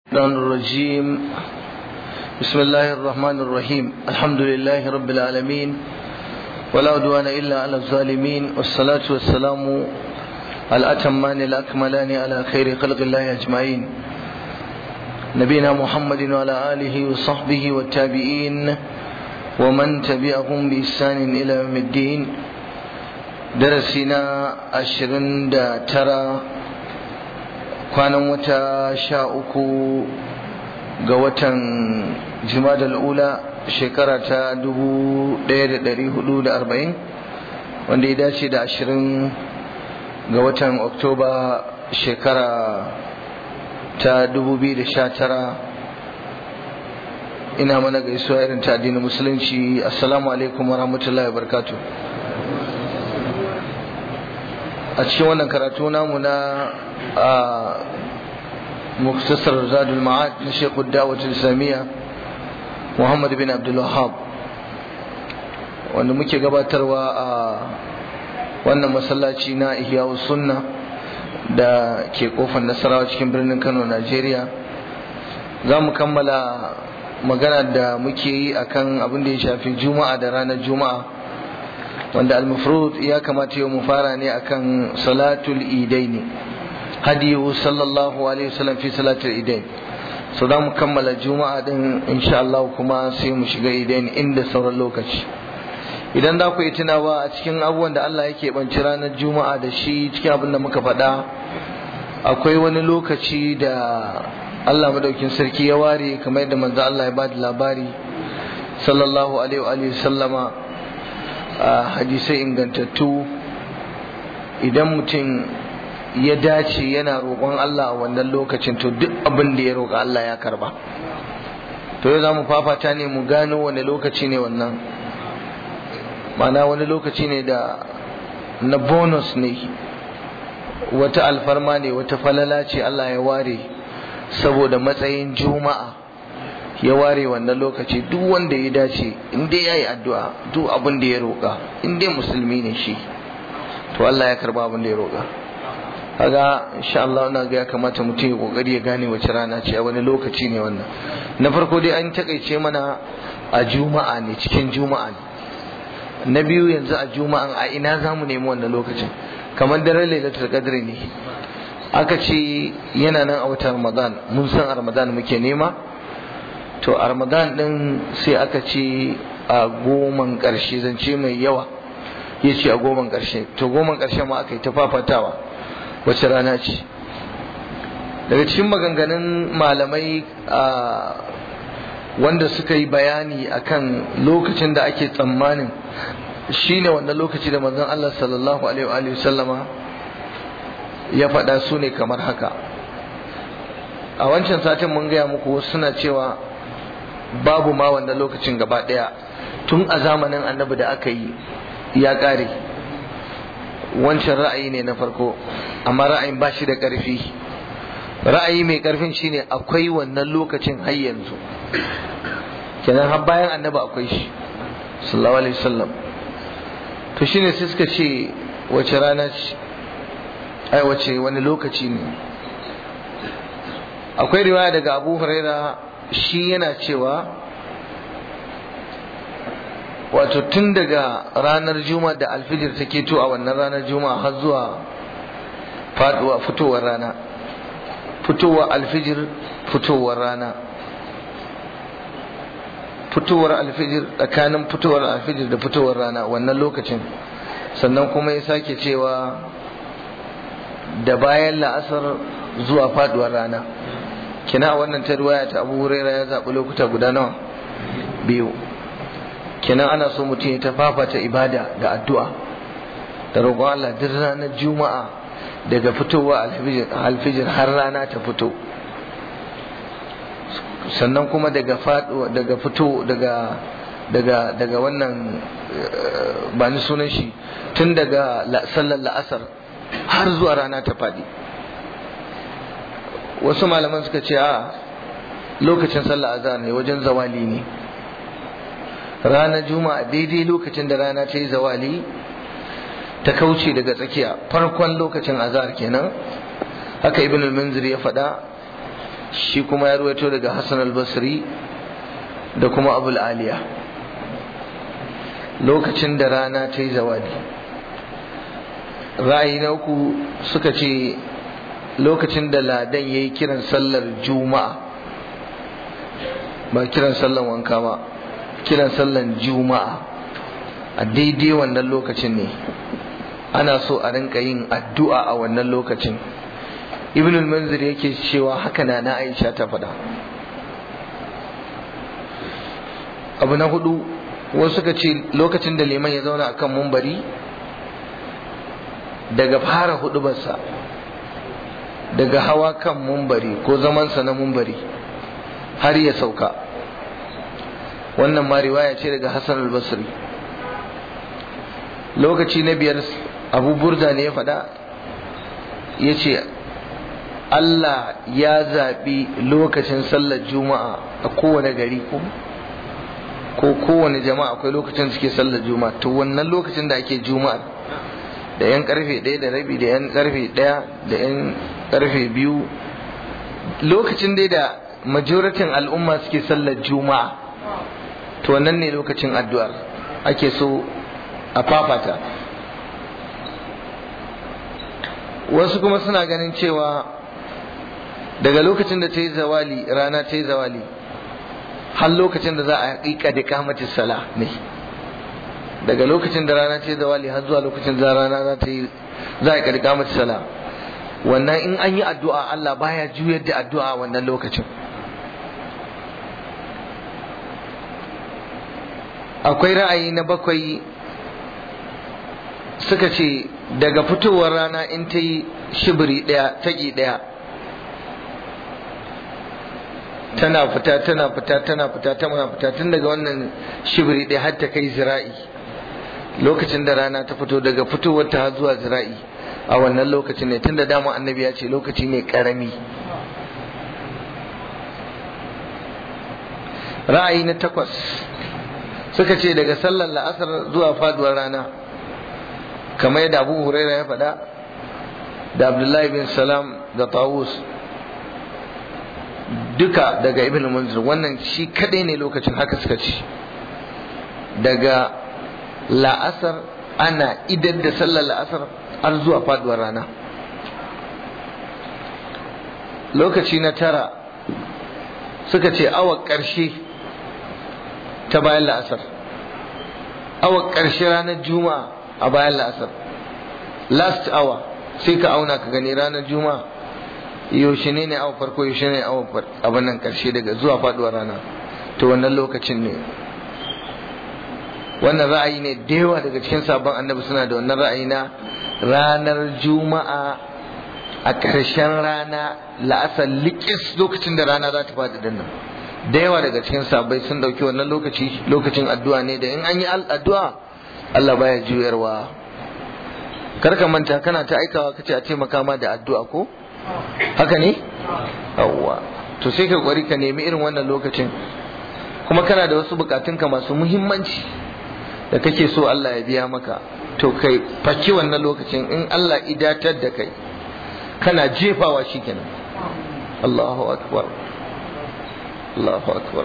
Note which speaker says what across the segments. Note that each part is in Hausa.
Speaker 1: الشيطان الرجيم بسم الله الرحمن الرحيم الحمد لله رب العالمين ولا عدوان إلا على الظالمين والصلاة والسلام الأتمان الأكملان على خير خلق الله أجمعين نبينا محمد وعلى آله وصحبه والتابعين ومن تبعهم بإحسان إلى يوم الدين درسنا عشرين ترى kwanan wata sha uku ga watan jimadal ula shekara ta dubu ɗaya da ɗari hudu da arba'in wanda ya dace da ashirin ga watan oktoba shekara ta dubu biyu da sha tara ina mana gaisuwa irin ta addinin musulunci assalamu alaikum wa rahmatullahi wa barakatuh a cikin wannan karatu namu na مختصر زاد المعاد لشيخ الدعوة الإسلامية محمد بن عبد الوهاب wanda muke gabatarwa a wannan masallaci na ihyawu sunna da ke kofar nasarawa cikin birnin kano najeriya za mu kammala magana da muke yi akan abin da ya shafi juma'a da ranar juma'a wanda al-mufrud ya kamata yau mu fara ne akan salatul idaini hadiyu sallallahu alaihi wasallam fi salatul idain so za mu kammala juma'a din insha Allah kuma sai mu shiga idain inda sauran lokaci idan za ku yi tunawa a cikin abubuwan da Allah yake banci ranar juma'a da shi cikin abin da muka faɗa akwai wani lokaci da Allah madaukin sarki ya ware kamar yadda manzo Allah ya bada labari sallallahu alaihi wa sallama a hadisai ingantattu idan mutum ya dace yana roƙon Allah a wannan lokacin to duk abin da ya roƙa Allah ya karba to yau za mu fafata ne mu gano wani lokaci ne wannan mana wani lokaci ne da na bonus ne wata alfarma ne wata falala ce Allah ya ware saboda matsayin juma'a ya ware wannan lokaci duk wanda ya dace in dai ya yi addu'a duk abin da ya roƙa in dai musulmi ne shi to Allah ya karba abin da ya roƙa kaga insha Allah ina ga ya kamata mutum ya kokari ya gane wace rana ce a wani lokaci ne wannan na farko dai an takaice mana a juma'a ne cikin juma'a ne na biyu yanzu a juma'an a ina za mu nemi wannan lokacin kamar daren lailatul qadr ne aka ce yana nan a watan ramadan mun san a ramadan muke nema to a ramadan din sai aka ce a goman karshe zance mai yawa ya ce a goman karshe to goman karshe ma aka yi ta fafatawa wace rana ce daga cikin maganganun malamai wanda suka yi bayani akan lokacin da ake tsammanin shine wannan lokaci da manzon Allah sallallahu alaihi wa sallama ya faɗa su ne kamar haka a wancan satin mun gaya muku suna cewa babu ma wannan lokacin gaba ɗaya tun a zamanin annabi da aka yi ya ƙare wancan ra'ayi ne na farko amma ra'ayin ba shi da ƙarfi ra'ayi mai ƙarfin shine akwai wannan lokacin har yanzu kenan har bayan annaba akwai shi sallallahu alaihi wasallam to shine sai suka ce wace rana ce ai wace wani lokaci ne akwai riwaya daga Abu Huraira shi yana cewa wato tun daga ranar juma'a da alfijir ta keto a wannan ranar juma'a har zuwa faduwa fitowar rana fitowar alfijir fitowar rana fitowar alfijir tsakanin fitowar alfijir da fitowar rana wannan lokacin sannan kuma ya sake cewa da bayan la'asar zuwa faduwar rana kina wannan ta ta abu huraira ya zaɓi lokuta guda nawa biyu kenan ana so mutum ya ta fafata ibada da addu'a da roƙon Allah duk ranar juma'a daga fitowa alfijir har rana ta fito sannan kuma daga faɗo daga fito daga daga daga wannan ba ni sunan shi tun daga sallar la'asar har zuwa rana ta faɗi wasu malaman suka ce a lokacin sallar azhar ne wajen zawali ne ranar juma'a daidai lokacin da rana ta yi zawali ta kauce daga tsakiya farkon lokacin azhar kenan haka ibn al-munzir ya faɗa shi kuma ya ruwaito daga hassan al-basri da kuma abul aliya lokacin da rana ta yi zawadi ra'ayi na uku suka ce lokacin da ladan ya yi kiran sallar juma'a ba kiran sallar wanka ba kiran sallar juma'a a daidai wannan lokacin ne ana so a rinka yin addu'a a wannan lokacin ibn al-manzir yake cewa haka na na aisha ta faɗa abu na hudu wasu suka ce lokacin da liman ya zauna akan mumbari daga fara hudubarsa daga hawa kan mumbari ko zamansa na mumbari har ya sauka wannan ma riwaya ce daga hassan al-basri lokaci na biyar abu burda ne ya faɗa ya ce Allah ya zaɓi lokacin sallar juma'a a kowane gari ko ko kowane jama'a akwai lokacin suke sallar juma'a to wannan lokacin da ake juma'a da yan karfe ɗaya da rabi da yan karfe ɗaya da yan karfe biyu lokacin dai da majoratin al'umma suke sallar juma'a to wannan ne lokacin addu'ar ake so a fafata wasu kuma suna ganin cewa daga lokacin da ta yi zawali rana ta yi zawali har lokacin da za a haƙiƙa da kamati sala ne daga lokacin da rana ta yi zawali har zuwa lokacin da rana za ta yi za a ƙarƙa mata sala wannan in an yi addu'a Allah baya juyar da addu'a wannan lokacin akwai ra'ayi na bakwai suka ce daga fitowar rana in ta yi shibiri ɗaya taƙi ɗaya tana fita tana fita tana fita tana fita tun daga wannan shibiri ɗaya har ta kai zira'i lokacin da rana ta fito daga fitowar ta har zuwa zira'i a wannan lokacin ne tun da dama annabi ya ce lokaci ne ƙarami ra'ayi na takwas suka ce daga sallar la'asar zuwa faduwar rana kamar yadda abu huraira ya faɗa da abdullahi bin salam da tawus duka daga ibn munzir wannan shi kadai ne lokacin haka suka ci daga la'asar ana idan da sallar la'asar har zuwa faduwar rana lokaci na tara suka ce awa ƙarshe ta bayan la'asar awa ƙarshe ranar juma'a a bayan la'asar last hour sai ka auna ka gani ranar juma'a yaushe ne ne awa farko yaushe ne awa abin nan ƙarshe daga zuwa faduwar rana to wannan lokacin ne wannan ra'ayi ne da yawa daga cikin sabon annabi suna da wannan ra'ayi na ranar juma'a a ƙarshen rana la'asar likis lokacin da rana za ta faɗi dinnan da yawa daga cikin sabai sun ɗauki wannan lokaci lokacin addu'a ne da in an yi addu'a Allah baya juyarwa kar ka manta kana ta aikawa kace a taimaka ma da addu'a ko haka ne yawwa to sai ka kwari ka nemi irin wannan lokacin kuma kana da wasu bukatunka masu muhimmanci da kake so Allah ya biya maka to kai faki wannan lokacin in Allah idatar da kai kana jefawa shikenan Allahu akbar Allahu akbar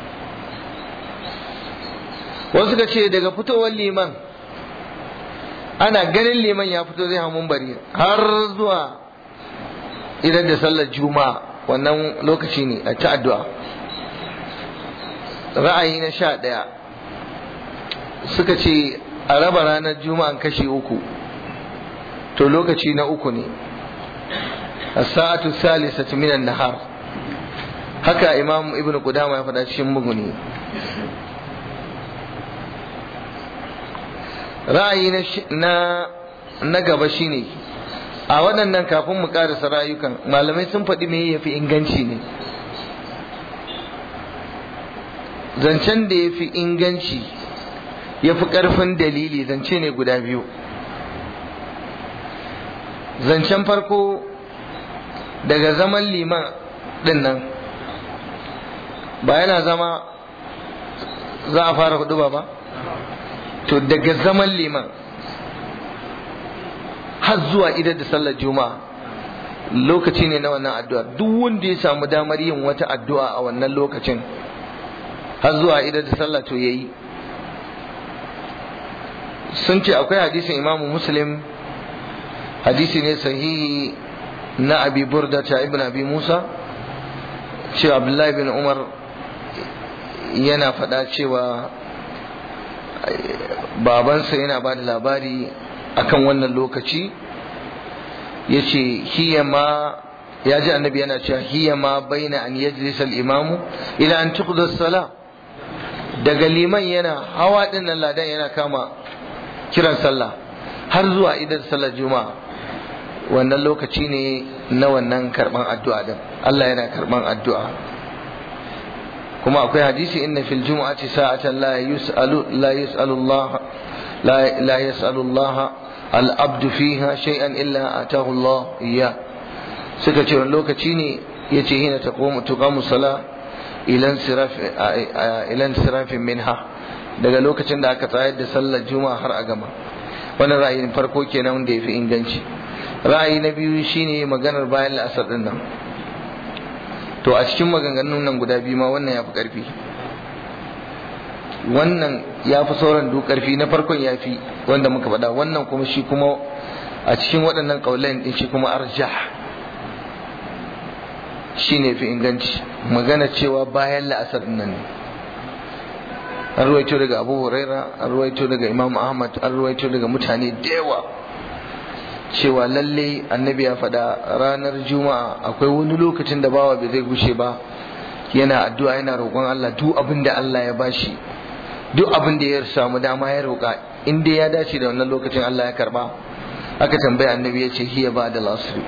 Speaker 1: wasu ka ce daga fitowar liman ana ganin liman ya fito zai hamun bari har zuwa idan da sallar juma'a wannan lokaci ne a ta addu'a ra'ayi na sha ɗaya suka ce a raba ranar juma'an kashi uku to lokaci na uku ne a sa'atu salisatu minan nahar haka imam ibn qudama ya faɗa cikin muguni ra'ayi na na gaba shine a waɗannan kafin mu ƙarasa rayukan malamai sun faɗi me ya fi inganci ne zancen da ya fi inganci ya fi ƙarfin dalili zance ne guda biyu zancen farko daga zaman liman ɗin nan ba yana zama za a fara hudu ba ba to daga zaman liman har zuwa idan da sallar juma'a lokaci ne na wannan addu'a duk wanda ya samu damar yin wata addu'a a wannan lokacin har zuwa idan da sallah to yayi sun ce akwai hadisin imamu muslim hadisi ne sahihi na abi burda ta ibn abi musa cewa abdullahi bin umar yana faɗa cewa babansa yana ba da labari akan wannan lokaci ya ce hiya ma ya ji annabi yana cewa hiya ma baina an yajlisa al-imamu ila an tuqda sala daga liman yana hawa din nan ladan yana kama kiran sallah har zuwa idan sallar juma'a wannan lokaci ne na wannan karban addu'a din Allah yana karban addu'a kuma akwai hadisi inna fil jumu'ati sa'atan la yus'alu la yus'alu Allah la la yas'alu Allah al abdu fiha shay'an illa atahu Allah iya suka ce wani lokaci ne yace hina taqumu tuqamu sala ila siraf ila sirafin minha daga lokacin da aka tsayar da sallar juma'a har a gama wannan ra'ayin farko kenan wanda yafi inganci ra'ayi na biyu shine maganar bayan la'asar din nan to a cikin maganganun nan guda biyu ma wannan ya fi ƙarfi wannan ya fi sauran duk ƙarfi na farkon ya fi wanda muka faɗa wannan kuma shi kuma a cikin waɗannan ƙaulayin ɗin shi kuma arjah shi ne fi inganci magana cewa bayan la'asar nan ne an ruwaito daga abu huraira an ruwaito daga imam ahmad an ruwaito daga mutane da yawa cewa lalle annabi ya faɗa ranar juma'a akwai wani lokacin da bawa bai zai gushe ba yana addu'a yana roƙon Allah duk abin da Allah ya bashi duk abin da ya samu dama ya roƙa in dai ya dace da wannan lokacin Allah ya karba aka tambaya annabi ya ce hiya ba da lasri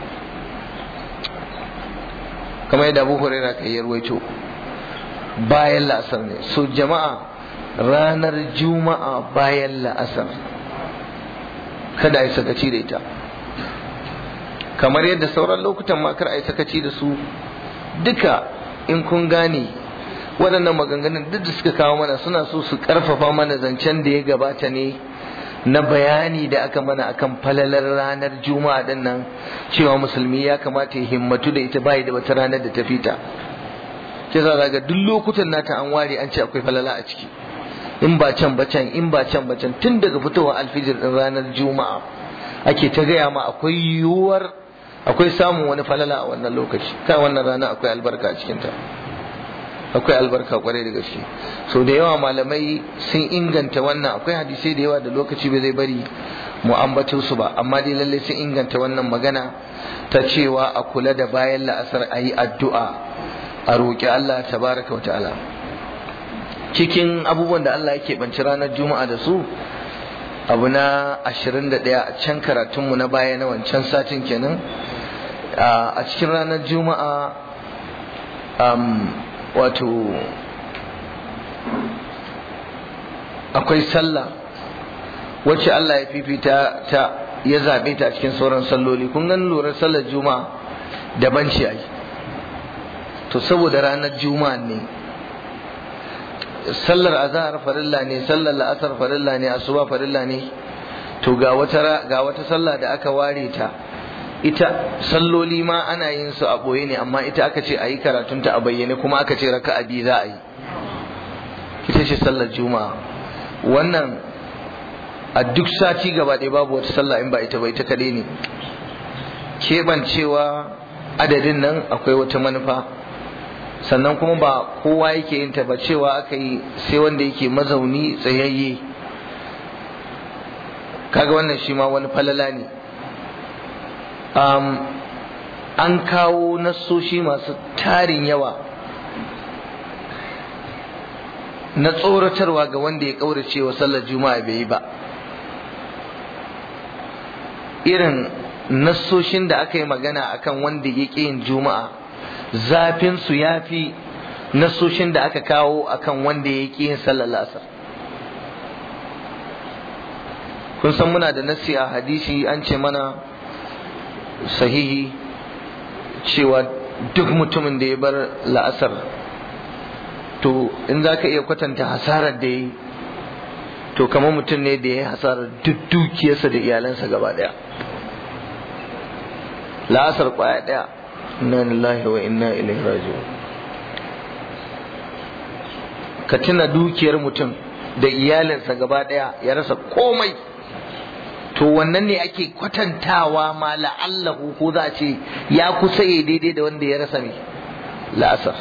Speaker 1: kamar yadda Abu Hurairah kai ya ruwaito bayan la'asar ne so jama'a ranar juma'a bayan la'asar kada a yi sakaci da ita kamar yadda sauran lokutan ma kar a yi sakaci da su duka in kun gane waɗannan maganganun duk da suka kawo mana suna so su ƙarfafa mana zancen da ya gabata ne na bayani da aka mana akan falalar ranar juma'a din nan cewa musulmi ya kamata ya himmatu da ita bai da wata ranar da ta fita ke za ga duk lokutan nata an ware an ce akwai falala a ciki in ba can ba can in ba can ba can tun daga fitowar alfijir din ranar juma'a ake ta gaya ma akwai yiwuwar akwai samun wani falala a wannan lokaci kai wannan rana akwai albarka a cikinta akwai albarka kwarai da gaske so da yawa malamai sun inganta wannan akwai hadisai da yawa da lokaci bai zai bari mu ambato su ba amma dai lalle sun inganta wannan magana ta cewa a kula da bayan la'asar a yi addu'a a roƙi Allah tabaraka wa ta'ala cikin abubuwan da Allah yake banci ranar juma'a da su abu na 21 a can karatunmu na baya na wancan satin kenan a cikin ranar juma'a wato akwai sallah wacce Allah ya fifita ta ya zaɓe ta a cikin sauran salloli kun gan lura sallar juma'a daban ce ai to saboda ranar juma'a ne sallar azhar farilla ne sallar la'asar farilla ne asuba farilla ne to ga wata ga wata sallah da aka ware ta ita salloli ma ana yin su a boye ne amma ita aka ce ayi karatun ta a bayyane kuma aka ce raka'a biyu za a yi ita ce sallar juma'a wannan a duk sati gaba ɗaya babu wata sallah in ba ita ba ita kaɗai ne keɓancewa adadin nan akwai wata manufa sannan kuma ba kowa yake yin ta ba cewa aka yi sai wanda yake mazauni tsayayye kaga wannan shi ma wani falala ne an kawo nassoshi masu tarin yawa na tsoratarwa ga wanda ya kaurace wa sallar juma'a bai yi ba irin nassoshin da aka yi magana akan wanda ya ƙi yin juma'a zafin su ya fi nasoshin da aka kawo akan wanda ya ƙi yin sallar asar kun san muna da nasi a hadisi an ce mana sahihi cewa duk mutumin da ya bar la'asar to in za ka iya kwatanta hasarar da ya yi to kamar mutum ne da ya yi hasarar duk dukiyarsa da iyalansa gaba daya la'asar kwaya daya inna lillahi wa inna ilaihi raji'un ka tuna dukiyar mutum da iyalinsa gaba daya ya rasa komai to wannan ne ake kwatantawa ma la'allahu ko za a ce ya kusa ya daidai da wanda ya rasa mai la'asar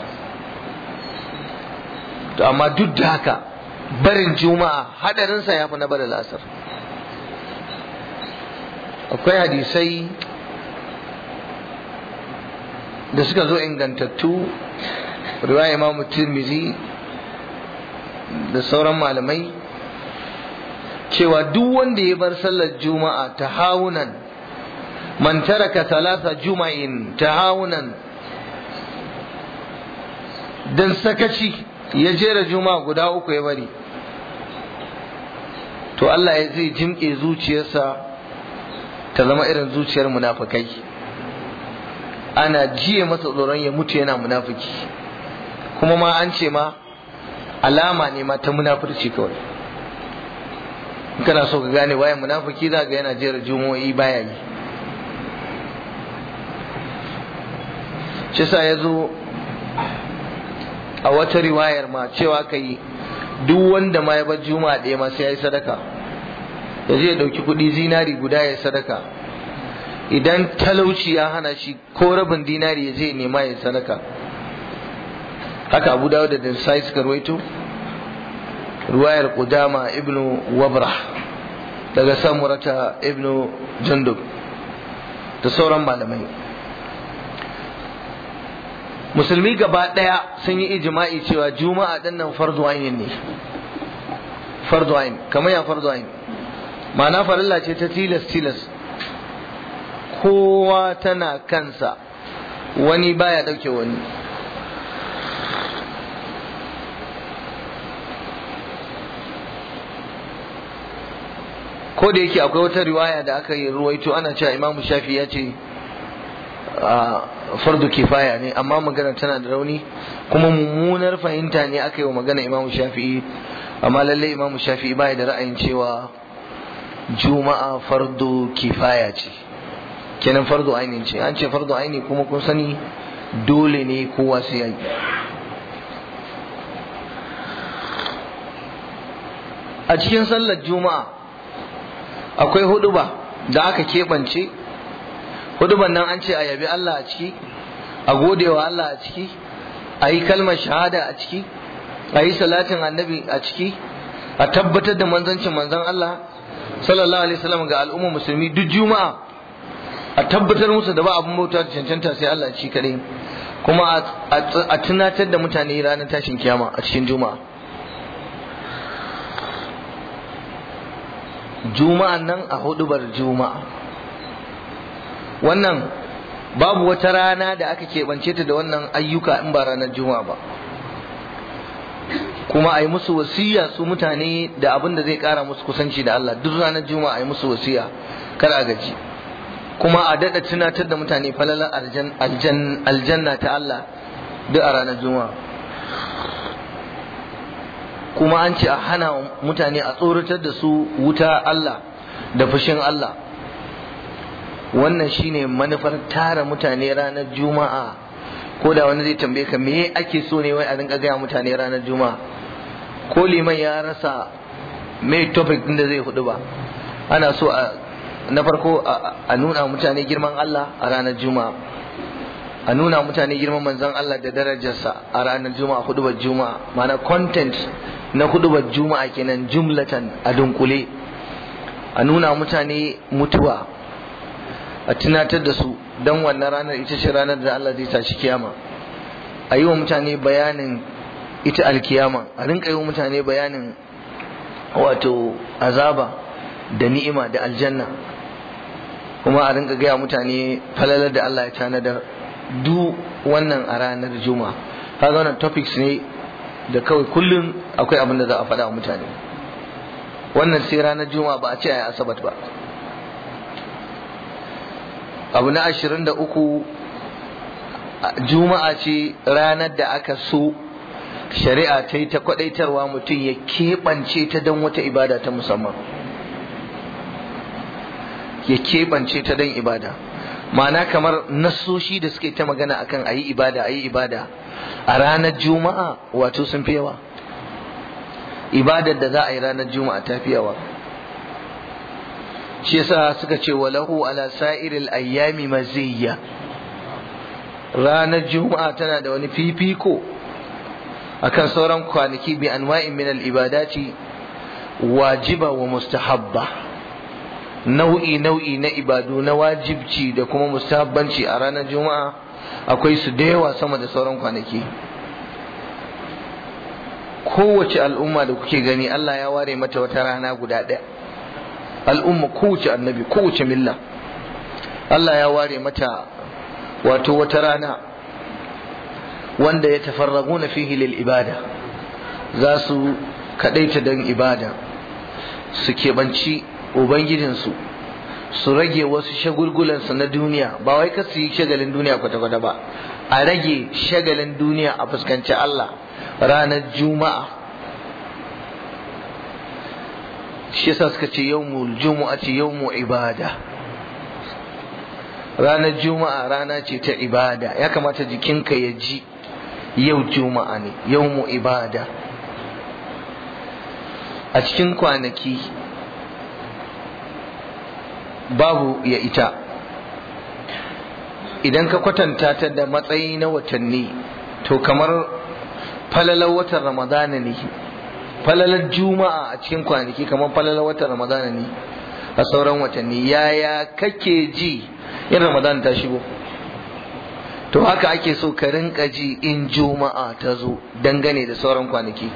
Speaker 1: to amma duk da haka barin juma'a hadarinsa ya fi na barin la'asar akwai hadisai da suka zo ingantattu riwaya imamu tirmizi da sauran malamai cewa duk wanda ya bar sallar juma'a ta hawunan man taraka talata juma'in ta hawunan dan sakaci ya jera juma'a guda uku ya bari to Allah ya zai jimke zuciyarsa ta zama irin zuciyar munafukai ana jiye masa tsoron ya mutu yana munafiki kuma ma an ce ma alama ne ma ta munafurci kawai kana so ka gane waye munafiki za ga yana jera jumo'i baya yi shi sa ya zo a wata riwayar ma cewa ka yi duk wanda ma ya bar juma'a ɗaya ma sai ya yi sadaka ya je ya ɗauki kuɗi zinari guda ya sadaka idan talauci ya hana shi ko rabin dinari ya je nema ya sadaka haka abu dawo da sai suka ruwaito ruwayar Qudama ibnu Wabrah daga Samurata ibnu Jundub da sauran malamai musulmi gaba ɗaya sun yi ijma'i cewa juma'a ɗin nan fardu ayin ne fardu ayin kamar ya fardu ayin ma'ana farilla ce ta tilas tilas kowa tana kansa wani baya ɗauke wani ko da yake akwai wata riwaya da aka yi ruwaito ana cewa imamu shafi ya ce fardu kifaya ne amma magana tana da rauni kuma mummunar fahimta ne aka yi wa magana imamu shafi'i amma lallai imamu shafi'i baya da ra'ayin cewa juma'a fardu kifaya ce kenan fardu aini ce an ce fardu aini kuma kun sani dole ne kowa sai yi a cikin sallar juma'a akwai huduba da aka keɓance huduban nan an ce a yabi Allah a ciki a godewa Allah a ciki a yi kalmar shahada a ciki a yi salatin annabi a ciki a tabbatar da manzancin manzan Allah sallallahu alaihi wasallam ga al'umma musulmi duk juma'a a tabbatar musu da ba abin bauta da cancanta sai Allah shi kadai kuma a tunatar da mutane ranar tashin kiyama a cikin juma'a juma'an nan a hudubar juma'a wannan babu wata rana da aka keɓance ta da wannan ayyuka in ba ranar juma'a ba kuma a yi musu wasiya su mutane da abin da zai ƙara musu kusanci da Allah duk ranar juma'a a yi musu wasiya kar a gaji kuma a daɗa tunatar da mutane falalar aljanna ta Allah duk a ranar juma'a kuma an ce a hana mutane a tsoratar da su wuta Allah da fushin Allah wannan shine manufar tara mutane ranar juma'a ko da wani zai tambaye ka me ake so ne wai a rinka gaya mutane ranar juma'a ko liman ya rasa mai topic din da zai hudu ba ana so a na farko a nuna mutane girman Allah a ranar juma'a a nuna mutane girman manzon Allah da darajarsa a ranar juma'a hudubar juma'a mana content na hudubar juma'a kenan jumlatan a dunkule a nuna mutane mutuwa a tunatar da su don wannan ranar ita ce ranar da Allah zai tashi kiyama a yi wa mutane bayanin ita alkiyama a rinka yi wa mutane bayanin wato azaba da ni'ima da aljanna kuma a rinka gaya mutane falalar da Allah ya tanadar du wannan a ranar juma'a kaga wannan topics ne da kawai kullum akwai abin da za a faɗa wa mutane wannan sai ranar juma'a ba a ce a yi asabat ba abu na ashirin da uku juma'a ce ranar da aka so shari'a ta yi ta kwadaitarwa mutum ya keɓance ta don wata ibada ta musamman ya keɓance ta don ibada ma'ana kamar nassoshi da suke ta magana akan ayi ibada ayi ibada a ranar juma'a wato sun fi yawa ibadar da za a yi ranar juma'a ta fi yawa shi yasa suka ce walahu ala sa'iril ayyami maziyya ranar juma'a tana da wani fifiko akan sauran kwanaki bi anwa'in min al ibadati wajiba wa mustahabba nau'i nau'i na ibadu na wajibci da kuma mustahabbanci a ranar juma'a akwai su da yawa sama da sauran kwanaki kowace al'umma da kuke gani Allah ya ware mata wata rana guda ɗaya al'umma kowace annabi kowace milla Allah ya ware mata wato wata rana wanda ya tafarraguna fihi lil ibada za su kadaita don ibada su keɓanci ubangijinsu su rage wasu shagulgulansu na duniya ba wai ka su yi shagalin duniya kwata-kwata ba a rage shagalin duniya a fuskanci Allah ranar juma'a shi yasa suka ce yawmul juma'a ce yawmu ibada ranar juma'a rana ce ta ibada ya kamata jikinka ya ji yau juma'a ne yawmu ibada a cikin kwanaki babu ya ita idan ka kwatanta ta da matsayi na watanni to kamar falalar watan ramadana ne falalar juma'a a cikin kwanaki kamar falalar watan ramadana ne a sauran watanni yaya kake ji in ramadana ta shigo to haka ake so ka rinka ji in juma'a ta zo dangane da sauran kwanaki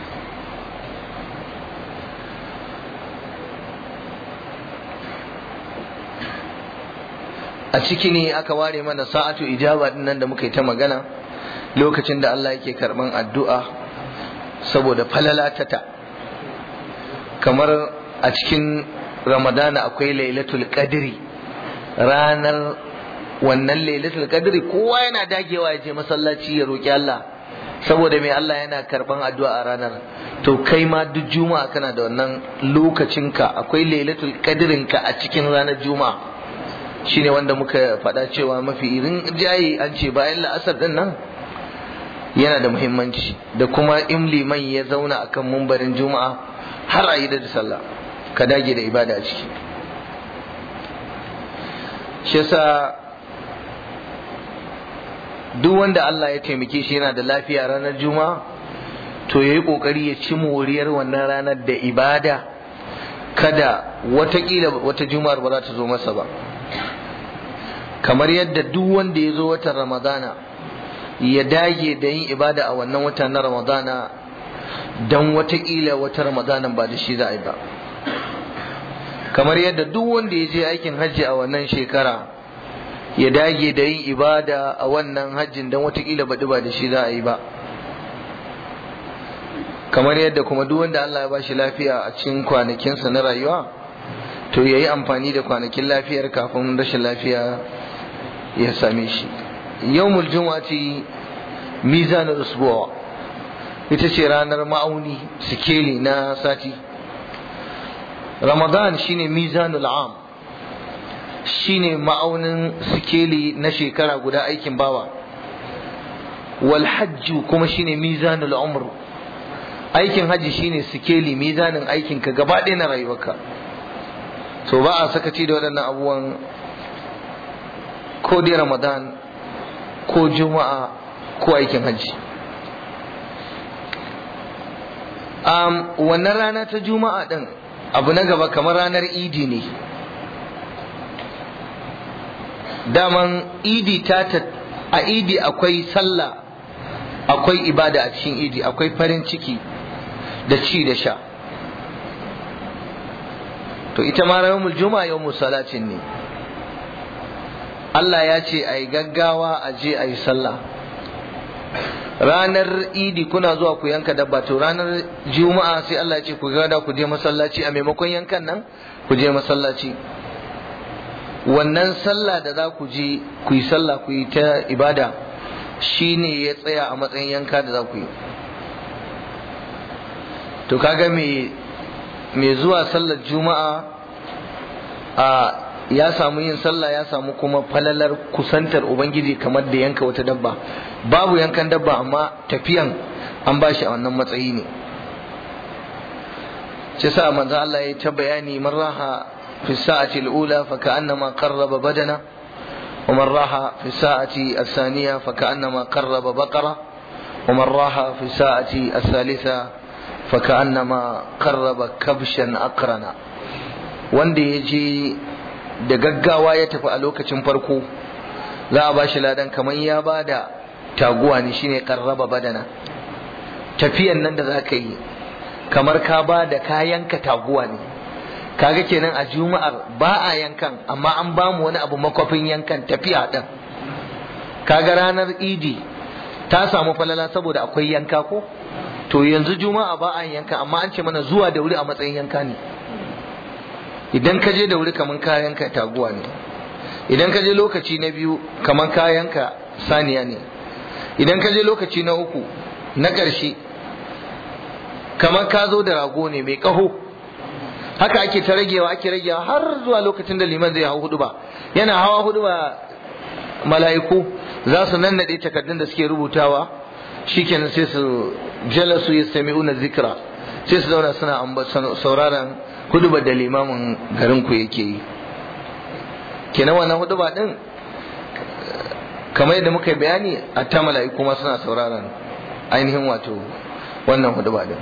Speaker 1: a ciki ne aka ware mana sa'atu ijaba din nan da muka yi ta magana lokacin da Allah yake karban addu'a saboda falalatata kamar a cikin ramadana akwai lailatul qadri ranar wannan lailatul qadri kowa yana dagewa ya je masallaci ya roki Allah saboda mai Allah yana karban addu'a a ranar to kai ma duk juma'a kana da wannan lokacinka akwai lailatul qadrinka a cikin ranar juma'a shine wanda muka faɗa cewa mafi irin jayi an ce bayan la'asar din nan yana da muhimmanci da kuma in liman ya zauna akan mumbarin juma'a har a yi da sallah ka dage da ibada a ciki shi yasa duk wanda Allah ya taimake shi yana da lafiya ranar juma'a to yayi kokari ya ci moriyar wannan ranar da ibada kada watakila wata juma'ar ba za ta zo masa ba kamar yadda duk wanda ya zo watan ramadana ya dage da yin ibada a wannan wata na ramadana don watakila wata ramadanan ba da shi za a yi ba kamar yadda duk wanda ya je aikin hajji a wannan shekara ya dage da yin ibada a wannan hajjin don watakila baɗi ba da shi za a yi ba kamar yadda kuma duk wanda Allah ya bashi lafiya a cikin kwanakinsa na rayuwa to ya yi amfani da kwanakin lafiyar kafin rashin lafiya ya same shi yawmul juma'ati mizanul usbu'a ita ce ranar ma'auni sikeli na sati ramadan shine mizanul am shine ma'aunin sikeli na shekara guda aikin bawa wal hajju kuma shine mizanul umr aikin haji shine sikeli mizanin aikin ka gaba ɗaya na rayuwarka so ba a sakaci da waɗannan abubuwan ko dai ramadan ko juma'a ko aikin hajji um, wannan rana ta juma'a ɗin abu na gaba kamar ranar idi ne daman idi ta a idi akwai sallah akwai ibada a cikin idi akwai farin ciki da ci da sha to ita ma yawmul juma'a yawmul salatin ne Allah ya ce a yi gaggawa a je a yi sallah ranar idi kuna zuwa ku yanka dabba to ranar juma'a sai Allah ya ce ku gada ku je masallaci a maimakon yankan nan ku je masallaci wannan sallah da za ku je ku yi sallah ku yi ta ibada shine ya tsaya a matsayin yanka da za ku yi to kaga me mai zuwa sallar juma'a a ya samu yin sallah ya samu kuma falalar kusantar ubangiji kamar da yanka wata dabba babu yankan dabba amma tafiyan an bashi a wannan matsayi ne shi sa manzo Allah ya ta bayani man raha fi sa'ati al-ula fa ka'annama qarraba badana wa man raha fi sa'ati as-thaniya fa ka'annama qarraba baqara wa man raha fi sa'ati as-thalitha fa ka'annama qarraba kabshan aqrana wanda ya je da gaggawa ya tafi a lokacin farko za a bashi ladan kamar ya ba da taguwa ne shine karraba badana tafiyan nan da za ka yi kamar ka ba da kayanka taguwa ne kaga kenan a juma'ar ba a yankan amma an ba mu wani abu makwafin yankan tafiya din kaga ranar idi ta samu falala saboda akwai yanka ko to yanzu juma'a ba a yanka amma an ce mana zuwa da wuri a matsayin yanka ne idan ka je da wuri kaman kayanka taguwa ne idan ka je lokaci na biyu kaman kayanka saniya ne idan ka je lokaci na uku na ƙarshe kamar ka zo da rago ne mai ƙaho haka ake ta ragewa ake ragewa har zuwa lokacin da liman zai hau hudu ba yana hawa hudu ba mala'iku za su nannaɗe takardun da suke rubutawa shikenan sai su jalasu yastami'una zikra sai su zauna suna sauraron hudubar da limamin garin ku yake yi kenan wannan huduba din kamar yadda muka yi bayani a ta mala'iku ma suna sauraron ainihin wato wannan huduba din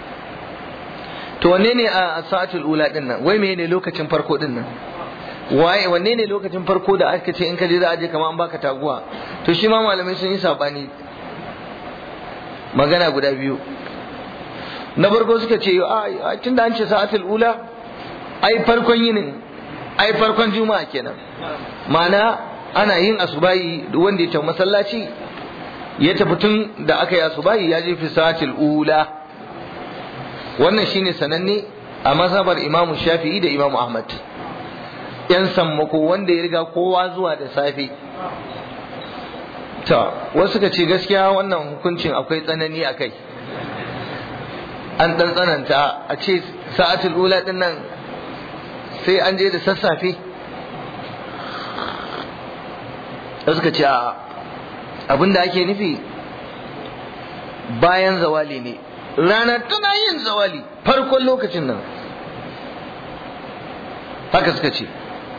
Speaker 1: to wanne ne a sa'atul ula din nan wai menene lokacin farko din nan waye wanne ne lokacin farko da aka ce in ka je za a je kamar an baka taguwa to shi ma malamai sun yi sabani magana guda biyu na farko suka ce a tun da an ce sa'atul ula ai farkon yinin ai farkon juma'a kenan ma'ana ana yin asubahi wanda ya tafi masallaci ya tafi tun da aka yi asubahi ya je fi sa'atul ula wannan shine sananne a mazhabar imamu shafi'i da imamu ahmad yan sammako wanda ya riga kowa zuwa da safe ta wasu suka ce gaskiya wannan hukuncin akwai tsanani a kai an ɗan tsananta a ce sa'atul ula ɗin nan sai an je da sassafe da suka ce abin da ake nufi bayan zawali ne rana tana yin zawali farkon lokacin nan haka suka ce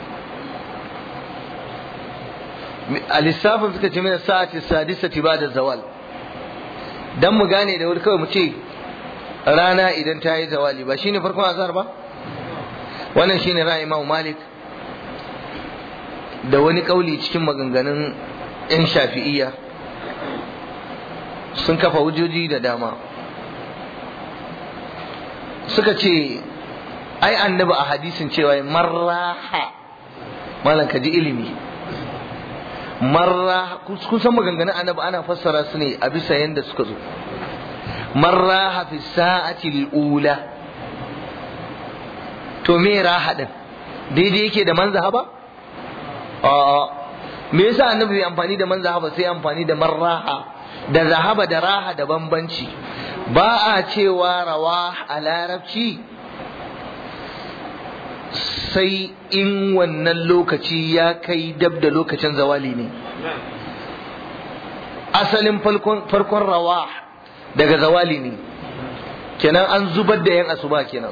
Speaker 1: a lissafin suka ce mina sa'ati sadisati ba da zawal dan mu gane da wuri kawai mu ce rana idan ta yi zawali ba shine farkon azhar ba wannan shine ra'ayi Imam Malik da wani kauli cikin maganganun yan shafi'iyya sun kafa hujjoji da dama suka ce ai annabi a hadisin cewa marraha malam ka ji ilimi marra kun san maganganun annabi ana fassara su ne a bisa yanda suka zo marraha fi sa'ati ula to me raha din daidai yake da man zahaba a'a me yasa annabi bai amfani da man zahaba sai amfani da marraha da zahaba da raha da bambanci ba a cewa rawa a larabci sai in wannan lokaci ya kai dab da lokacin zawali ne asalin farkon rawa daga zawali ne kenan an zubar da yan asuba kenan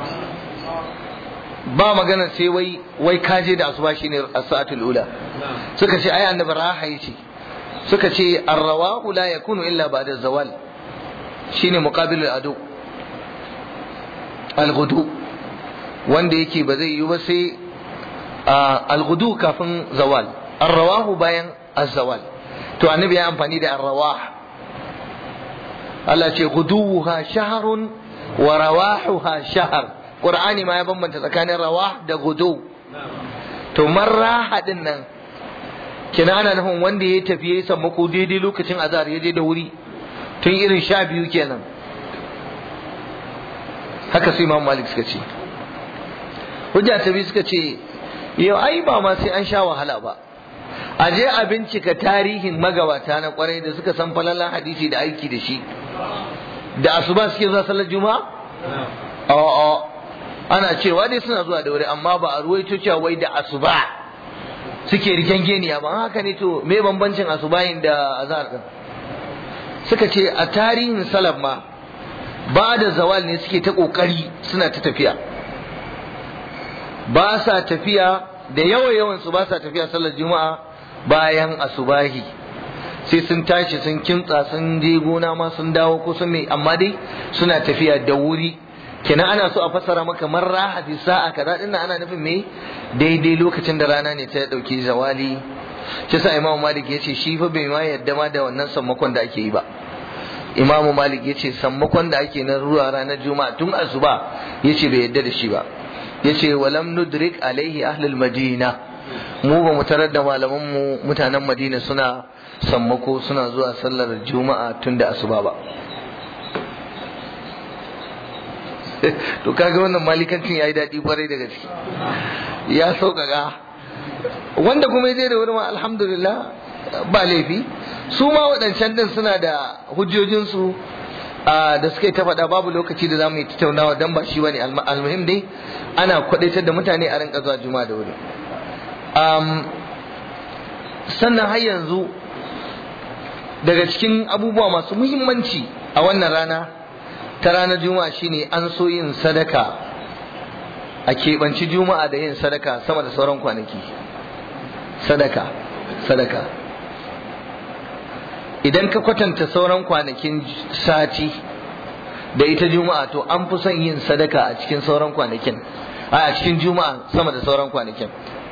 Speaker 1: ba magana sai wai wai kaje da asuba shine as-sa'atul ula suka ce ai annabi raha yace suka ce ar-rawahu la yakunu illa ba'da zawal shine muqabilul adu al-ghudu wanda yake ba zai yi ba sai al-ghudu kafin zawal ar-rawahu bayan az-zawal to annabi ya amfani da ar-rawah Allah ce ghuduha shahrun wa rawahuha shahr Qur'ani ma ya bambanta tsakanin rawah da gudu to marraha din nan kina ana nufin wanda ya tafi ya sammako daidai lokacin azhar ya je da wuri tun irin sha biyu kenan haka su imam malik suka ce hujja ta biyu suka ce yau ai ba ma sai an sha wahala ba a je a bincika tarihin magabata na kwarai da suka san falalan hadisi da aiki da shi da asuba suke zuwa sallar juma'a a'a ana cewa dai suna zuwa da wuri amma ba a ruwaito cewa wai da asuba suke rigengeniya ba haka ne to me bambancin asubahin da azhar din suka ce a tarihin salaf ma ba da zawal ne suke ta kokari suna ta tafiya ba sa tafiya da yawa yawan su ba sa tafiya sallar juma'a bayan asubahi sai sun tashi sun kintsa sun je gona ma sun dawo ko sun mai amma dai suna tafiya da wuri kenan ana so a fassara maka man raha fi sa'a kaza din ana nufin me daidai lokacin da rana ne ta dauki zawali shi sa imamu malik ya ce shi fa bai ma yadda ma da wannan sammakon da ake yi ba imamu malik ya ce sammakon da ake na ruwa ranar juma'a tun asuba ya ce bai yadda da shi ba ya ce walam nudrik alaihi ahlul madina mu ba mu tarar da malaman mu mutanen madina suna sammako suna zuwa sallar juma'a tun da asuba ba to kaga wannan malikancin yayi daɗi kwarai da gaske ya sauƙaƙa wanda kuma ya je da wurin alhamdulillah ba laifi su ma waɗancan din suna da hujjojinsu da suka yi ta faɗa babu lokaci da za mu yi tattaunawa don ba shi wani almuhim dai ana kwaɗaitar da mutane a rinka zuwa juma'a da wuri sannan har yanzu daga cikin abubuwa masu muhimmanci a wannan rana ta ranar juma'a shine an so yin sadaka a keɓanci juma'a da yin sadaka sama da sauran kwanaki sadaka sadaka idan ka kwatanta sauran kwanakin sati da ita juma'a to an fi son yin sadaka a cikin sauran kwanakin a cikin juma'a sama da sauran kwanakin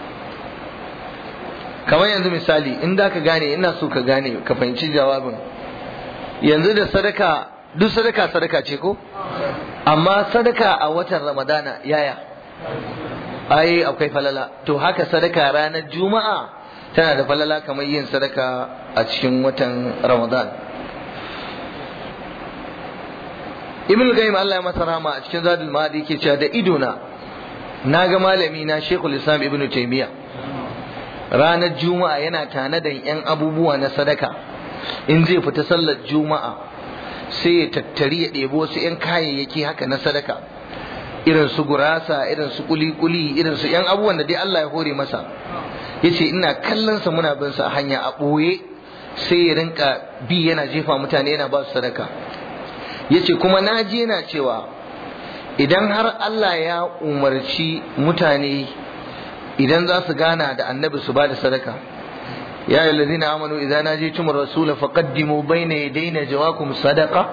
Speaker 1: kamar yanzu misali in da ka gane ina so ka gane ka fahimci jawabin yanzu da sadaka duk sadaka sadaka ce ko amma sadaka a watan ramadana yaya ai akwai falala to haka sadaka ranar juma'a tana da falala kamar yin sadaka a cikin watan ramadan ibn qayyim Allah ya masa rahama a cikin zadul ma'adi yake cewa da idona na ga malami na shekul islam ibn taymiya ranar juma'a yana tanadan yan abubuwa na sadaka in zai fita sallar juma'a sai ya tattari ya ɗebo wasu yan kayayyaki haka na sadaka irin su gurasa irin su kuli-kuli irin su yan abubuwan da dai Allah ya hore masa yace ina kallon sa muna bin sa hanya a ɓoye sai ya rinka bi yana jefa mutane yana ba su sadaka yace kuma na ji yana cewa idan har Allah ya umarci mutane idan za su gana da annabi su ba da sadaka ya yi lalzina amanu idan na je cimar rasula faƙaddimu bai na daina jawakum sadaka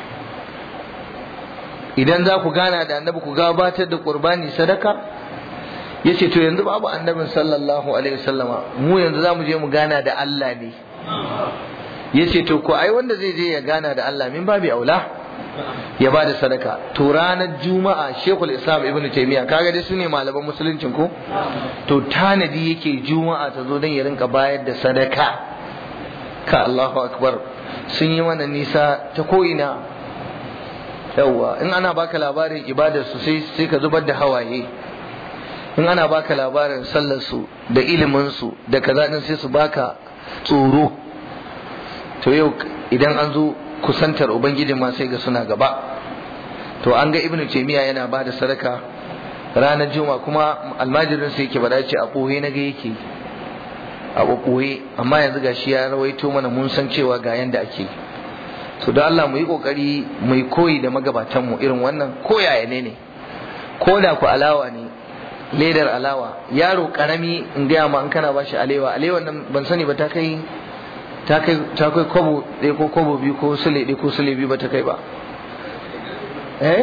Speaker 1: idan za ku gana da annabi ku gabatar da ƙurbani sadaka ya ce to yanzu babu annabin sallallahu alaihi wasallama mu yanzu za mu je mu gana da Allah ne ya ce to ko ai wanda zai je ya gana da Allah min babi aula ya ba da sadaka to ranar juma'a shekul islam ibn taimiyya kaga dai su ne malaman musuluncin ko to tanadi yake juma'a ta zo don ya rinka bayar da sadaka ka allahu akbar sun yi mana nisa ta ko'ina yawwa in ana baka labarin ibadar su sai sai ka zubar da hawaye in ana baka labarin sallar su da ilimin su da kaza din sai su baka tsoro to yau idan an zo kusantar ubangijin ma sai ga suna gaba to an ga ibnu taymiya yana ba da sadaka ranar juma kuma almajirin sai yake bada ce a ɓoye na ga yake a ɓoye amma yanzu gashi ya rawaito mana mun san cewa ga yanda ake to da Allah mu yi kokari mu yi koyi da magabatan mu irin wannan koyaya ne ne ko da ku alawa ne ledar alawa yaro karami in gaya ma in kana bashi alewa alewa nan ban sani ba ta kai ta kai kwabo ɗaya ko kwabo biyu ko sule ɗaya ko sule biyu ba ta kai ba eh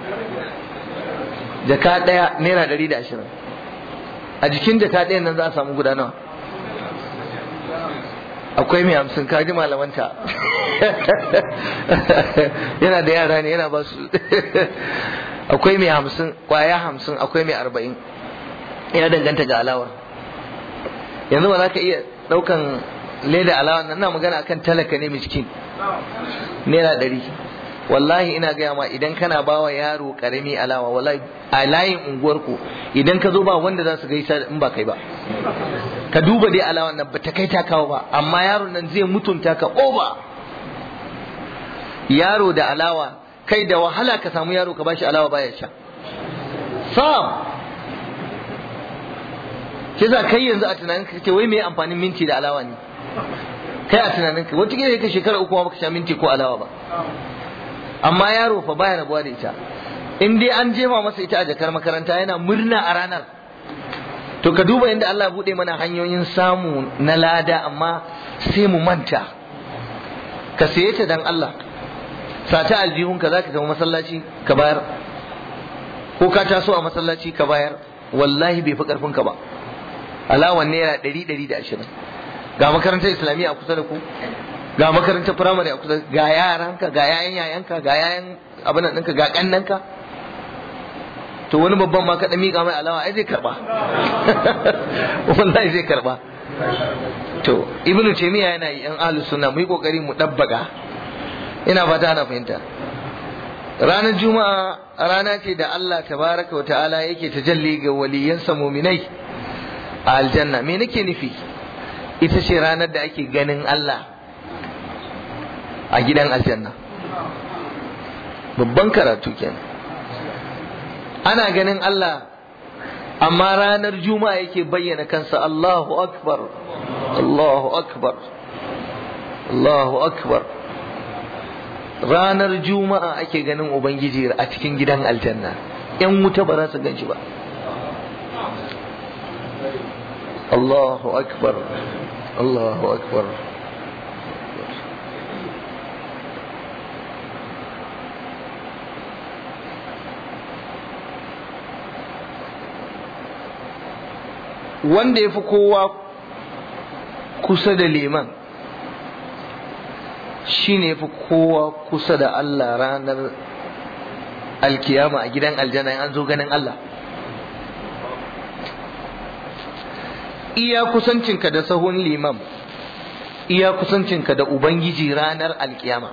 Speaker 1: jaka ɗaya naira ɗari da ashirin a jikin jaka ɗaya nan za a samu guda nawa akwai mai hamsin kaji malamanta yana da yara ne yana ba su akwai mai hamsin kwaya hamsin akwai mai arba'in ya danganta ga alawar yanzu ba za ka iya ɗaukan leda alawa nan na magana akan talaka ne miskin naira ɗari wallahi ina gaya ma idan kana bawa yaro karami alawa wallahi a layin unguwarku idan ka zo ba wanda za su gaisa in ba kai ba ka duba dai alawan nan ba ta kai ta kawo ba amma yaron nan zai mutunta ka oba yaro da alawa kai da wahala ka samu yaro ka bashi alawa baya sha sab shi za kai yanzu a tunanin ka ce wai me amfanin minti da alawa ne kai a tunanin ka wata ka shekara uku ma baka sha minti ko alawa ba amma yaro fa baya rabuwa da ita in dai an jema masa ita a jakar makaranta yana murna a ranar to ka duba inda Allah bude mana hanyoyin samu na lada amma sai mu manta ka saye ta dan Allah sata aljihunka zaka tafi masallaci ka bayar ko ka taso a masallaci ka bayar wallahi bai fi karfin ka ba alawan naira ɗari ɗari da ashirin ga makarantar islamiyya a kusa da ku ga makarantar firamare a kusa ga yaranka ga yayan yayanka ga yayan abin ɗinka ga ƙannanka to wani babban ma kaɗa miƙa mai alawa ai zai karɓa wallahi zai karɓa to ibnu taymiya yana yi yan ahlus sunna mu yi kokari mu dabbaga ina fata ana fahimta ranar juma'a rana ce da Allah tabaraka wa ta'ala yake tajalli ga waliyansa muminai a aljanna me nake nufi ita ce ranar da ake ganin Allah a gidan aljanna babban karatu kenan ana ganin Allah amma ranar juma'a yake bayyana kansa Allahu akbar Allahu akbar Allahu akbar ranar juma'a ake ganin ubangiji a cikin gidan aljanna yan wuta ba za su gan shi ba Allahu akbar Allahu akbar wanda ya fi kowa kusa da liman shi ne fi kowa kusa da Allah ranar alkiyama a gidan aljanna an zo ganin Allah iya kusancinka da sahun liman iya kusancinka da ubangiji ranar alkiyama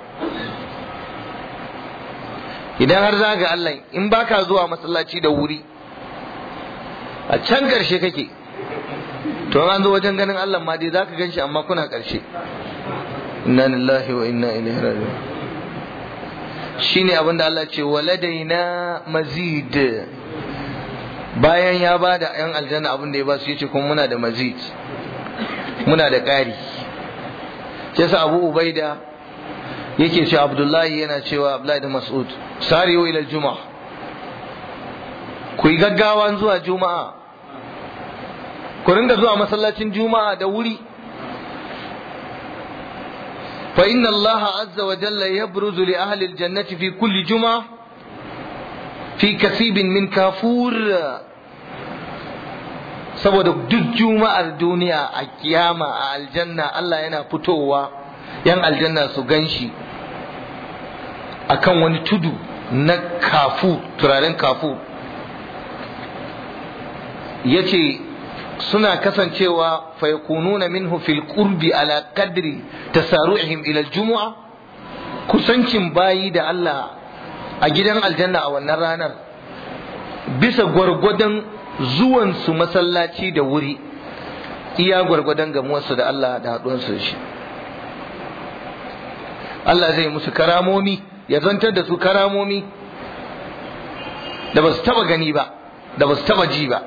Speaker 1: idan har za ga Allah in baka zuwa masallaci da wuri a can ƙarshe kake to an zo wajen ganin Allah ma dai zaka ganshi amma kuna ƙarshe inna lillahi wa inna ilaihi raji'un shine abin da Allah ce waladaina mazid bayan ya ba da yan aljanna abin da ya ba su yace kuma muna da mazid muna da ƙari sai sa Abu Ubaida yake cewa Abdullahi yana cewa Abdullahi da Mas'ud sariyo ila juma'a ku yi gaggawa zuwa juma'a ku ringa zuwa masallacin juma'a da wuri fa inna allaha azza wa jalla yabruzu li ahli aljannati fi kulli juma'a fi kasibin min kafur saboda duk juma'ar duniya a kiyama a aljanna Allah yana fitowa yan aljanna su ganshi akan wani tudu na kafu turaren kafu yace suna kasancewa fayakununa minhu fil qurbi ala qadri tasaru'ihim ila al-jumu'a kusancin bayi da Allah a gidan aljanna a wannan ranar bisa gwargwadon zuwan su masallaci da wuri iya gwargwadon gamuwarsu da Allah da haɗuwarsu da shi Allah zai musu karamomi ya zantar da su karamomi da ba su taba gani ba da ba su taba ji ba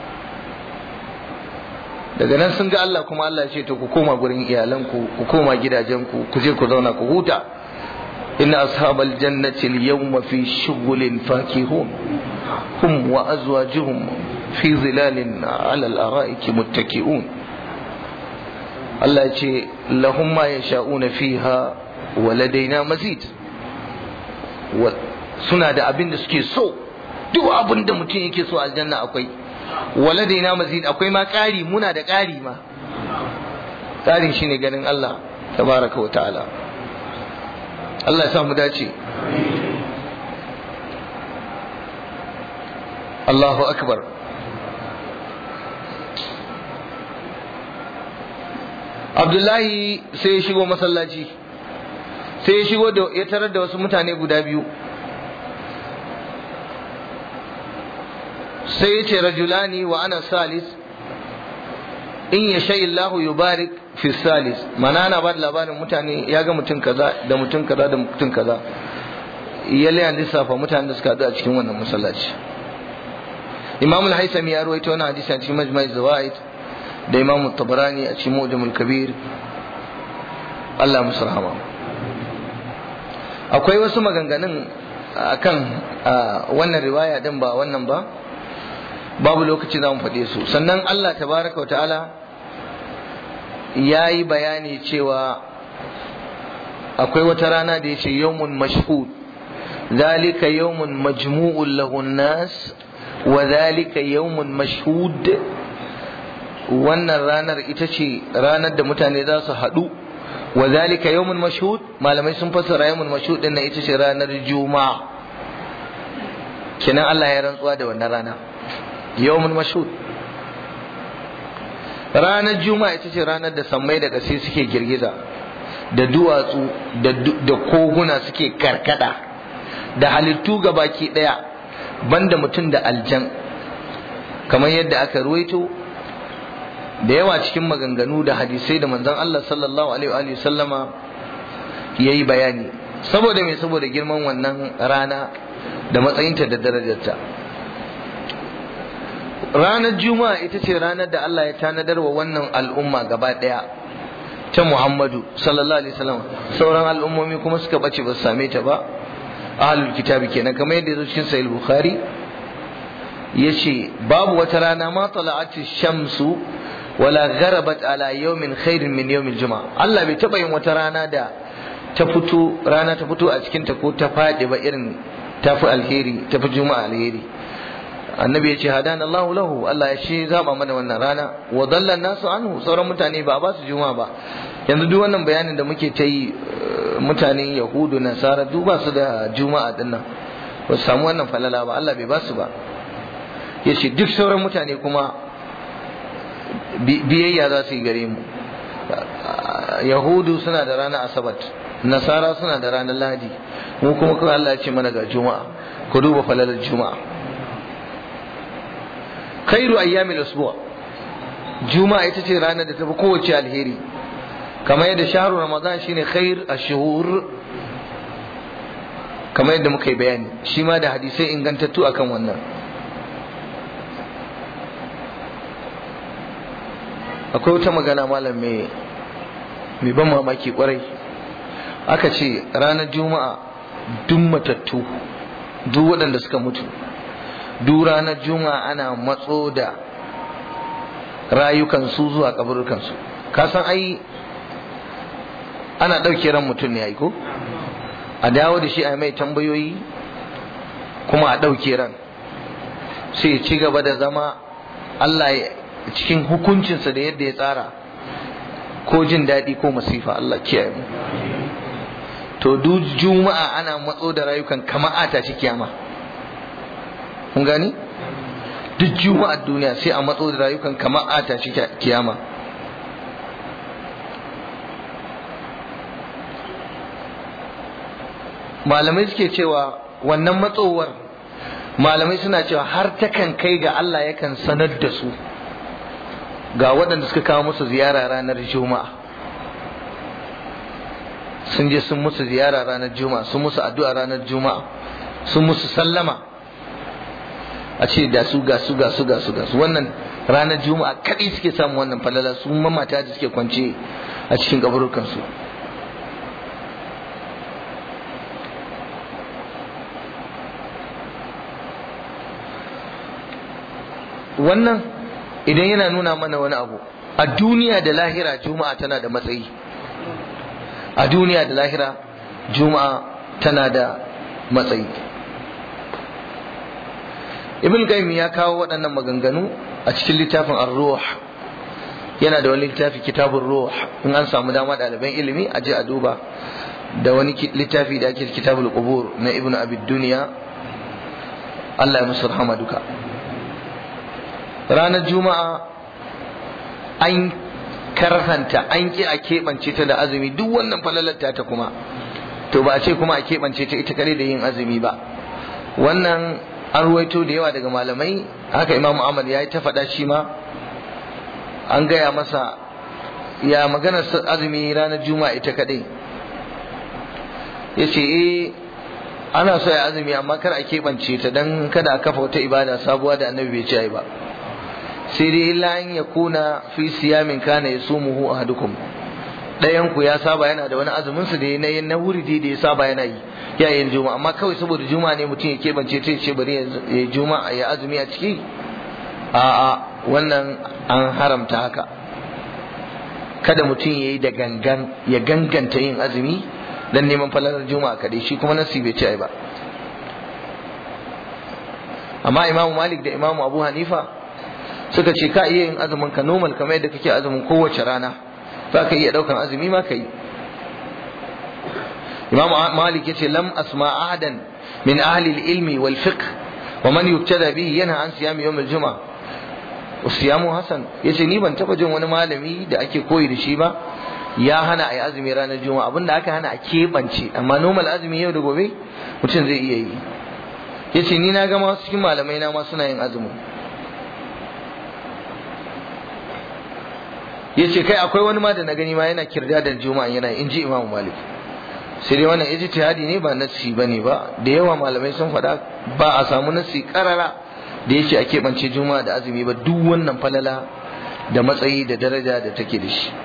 Speaker 1: daga nan sun ga Allah kuma Allah ya ce to ku koma gurin iyalanku ku koma gidajenku ku je ku zauna ku huta inna ashabal jannati al-yawma fi shughulin fakihun hum wa azwajuhum fi zilalin ala al-ara'iki muttaki'un Allah ya ce lahum ma yasha'una fiha wa ladaina mazid suna da abin da suke so duk abin da mutum yake so aljanna akwai waladaina mazid akwai ma ƙari muna da ƙari ma ƙarin shine ganin Allah tabaraka wa ta'ala Allah ya samu dace Allahu akbar Abdullahi sai ya shigo masallaci sai ya shigo da ya tarar da wasu mutane guda biyu sai ya ce rajulani wa ana salis in ya sha Allahu yubarik fi salis mana ana ba da labarin mutane ya ga mutum kaza da mutum kaza da mutum kaza ya liyan lissafa mutane da suka haɗu a cikin wannan masallaci imam al-haythami ya rawaito wannan hadisi a cikin majma' zawaid da imam tabarani a cikin mu'jam al-kabir Allah musu rahama akwai wasu maganganun akan wannan riwaya din ba wannan ba babu lokaci za mu faɗe su sannan Allah tabaraka wa ta'ala ya yi bayani cewa akwai wata rana da ya ce yawmun mashhud ذلك يوم مجموع له الناس وذلك يوم مشهود wannan ranar ita ce ranar da mutane za su haɗu wa zalika yawmun mashhud malamai sun fassara yawmun mashhud din nan ita ce ranar juma'a kenan Allah ya rantsuwa da wannan rana yawmun mashhud ranar juma'a ita ce ranar da sammai da ƙasai suke girgiza da duwatsu da koguna suke karkada da halittu ga baki ɗaya banda mutum da aljan kamar yadda aka ruwaito da yawa cikin maganganu da hadisai da manzon Allah sallallahu alaihi wa sallama ya yi bayani saboda me saboda girman wannan rana da matsayinta da darajarta ranar juma'a ita ce ranar da Allah ya tanadar wa wannan al'umma gaba ɗaya ta Muhammadu sallallahu alaihi wasallam sauran al'ummomi kuma suka bace ba su same ta ba ahlul kitabi kenan kamar yadda yazo cikin sahih bukhari yace babu wata rana ma tala'ati shamsu wala gharabat ala yawmin khairin min yawmil juma'a Allah bai taba yin wata rana da ta fito rana ta fito a cikin ta ko ta fadi ba irin tafi alheri tafi juma'a alheri annabi yace hadana Allahu lahu Allah ya shi zaba mana wannan rana wa dalla nasu anhu sauran mutane ba ba su juma'a ba yanzu duk wannan bayanin da muke ta yi mutanen yahudu nasara duk ba su da juma'a din nan ba su samu wannan falala ba Allah bai ba su ba ya ce duk sauran mutane kuma biyayya za su yi gare mu yahudu suna da ranar asabat nasara suna da ranar lahadi mu kuma kawai Allah ya ce mana ga juma'a ku duba falalar juma'a khairu ayyamil usbu' juma'a ita ce ranar da tafi kowace alheri kamar yadda shahru ramadan shine khair ashhur kamar yadda muka yi bayani shi ma da hadisai ingantattu akan wannan akwai wata magana malam mai mai ban mamaki kwarai aka ce ranar juma'a duk matattu duk waɗanda suka mutu duk ranar juma'a ana matso da rayukansu zuwa kaburukansu ka san ai ana ɗauke ran mutum ne ko a dawo da shi a mai tambayoyi kuma a ɗauke ran sai ci gaba da zama Allah cikin hukuncinsa da yadda ya tsara ko jin daɗi ko masifa Allah kiyaye mu to duk juma'a ana matso da rayukan kamar ata ci kiyama kun gani duk juma'ar duniya sai a matso da rayukan kamar ata ci kiyama malamai suke cewa wannan matsowar malamai suna cewa har takan kai ga Allah yakan sanar da su ga waɗanda suka kawo musu ziyara ranar juma'a sun je sun musu ziyara ranar juma'a sun musu addu'a ranar juma'a sun musu sallama a ce da su ga su ga su ga su ga su wannan ranar juma'a kaɗai suke samun wannan falala su mamata da suke kwance a cikin kaburukansu wannan idan yana nuna mana wani abu a duniya da lahira juma'a tana da matsayi a duniya da lahira juma'a tana da matsayi ibn qayyim ya kawo waɗannan maganganu a cikin littafin ar-ruh yana da wani littafi kitabun ruh in an samu dama ɗaliban ilimi a je a duba da wani littafi da ake kitabul qubur na ibn abi duniya Allah ya musu rahama duka ranar juma'a an karhanta an ki a keɓance ta da azumi duk wannan falalarta ta kuma to ba a ce kuma a keɓance ta ita kare da yin azumi ba wannan an ruwaito da yawa daga malamai haka imamu ahmad ya yi ta faɗa shi ma an gaya masa ya maganar azumi ranar juma'a ita kaɗai ya ce eh ana so ya azumi amma kar a keɓance ta dan kada a kafa wata ibada sabuwa da annabi bai ce ba sai dai illa an ya kuna fi siyamin kana ya sumuhu ahadukum ɗayan ku ya saba yana da wani azumin su da na na wuridi da ya saba yana yi ya yin juma'a amma kawai saboda juma'a ne mutum ya keɓance ta ce bari ya juma'a ya azumi a ciki a'a wannan an haramta haka kada mutum ya yi da gangan ya ganganta yin azumi dan neman falalar juma'a kadai shi kuma nasi bai ce ba amma imamu malik da imamu abu hanifa suka ce ka iya yin azumin ka normal kamar yadda kake azumin kowace rana za ka iya daukan azumi ma ka yi imamu malik ya ce lam asma ahadan min ahli ilmi wal fiqh wa man yubtada bihi yana an siyami yawm al-jum'a usiyamu hasan yace ni ban taba jin wani malami da ake koyi da shi ba ya hana a yi azumi ranar juma'a abinda aka hana a keɓance amma normal azumi yau da gobe mutum zai iya yi ya ce ni na ga masu cikin malamai na ma suna yin azumi ya ce kai akwai wani ma da na gani ma yana kirda da juma'a yana in ji imamu malik sai dai wannan ijtihadi ne ba nassi bane ba da yawa malamai sun faɗa ba a samu nassi karara da yake a keɓance juma'a da azumi ba duk wannan falala da matsayi da daraja da take da shi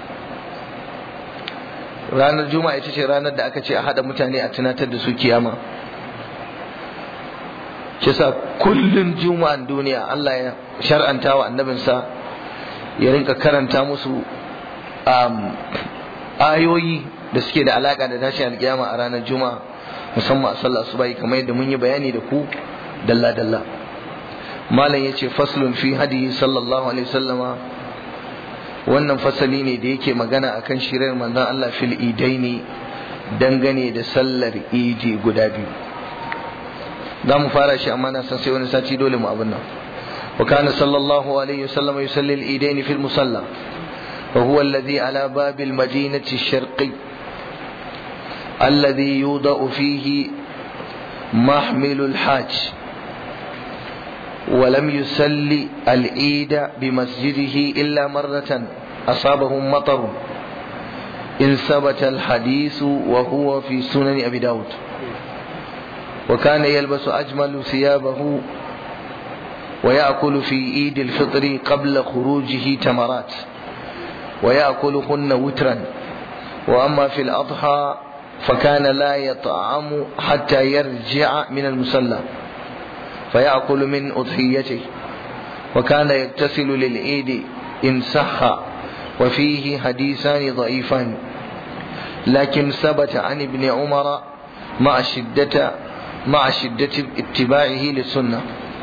Speaker 1: ranar juma'a ita ce ranar da aka ce a haɗa mutane a tunatar da su kiyama kisa kullum juma'an duniya Allah ya shar'anta wa annabinsa ya rinka karanta musu ayoyi da suke da alaka da tashin alkiyama a ranar juma'a musamman a sallah subahi kamar yadda mun yi bayani da ku dalla dalla malam yace faslun fi hadi sallallahu alaihi wasallama wannan fasali ne da yake magana akan shirar manzon Allah fil idaini dangane da sallar idi guda biyu za mu fara shi amma na san sai wani sati dole mu abin nan wa kana sallallahu alaihi wasallam yusalli al-idain fi al-musalla wa huwa alladhi ala bab al-madinati ash-sharqi alladhi yudau fihi محمل الحاج ولم يصلي العيد بمسجده إلا مرة أصابهم مطر إن ثبت الحديث وهو في سنن أبي داود وكان يلبس أجمل ثيابه ويأكل في عيد الفطر قبل خروجه تمرات ويأكلهن وترا وأما في الأضحى فكان لا يطعم حتى يرجع من المصلى فيأكل من أضحيته وكان يغتسل للعيد إن صح وفيه حديثان ضعيفان لكن ثبت عن ابن عمر مع شدة مع شدة اتباعه للسنة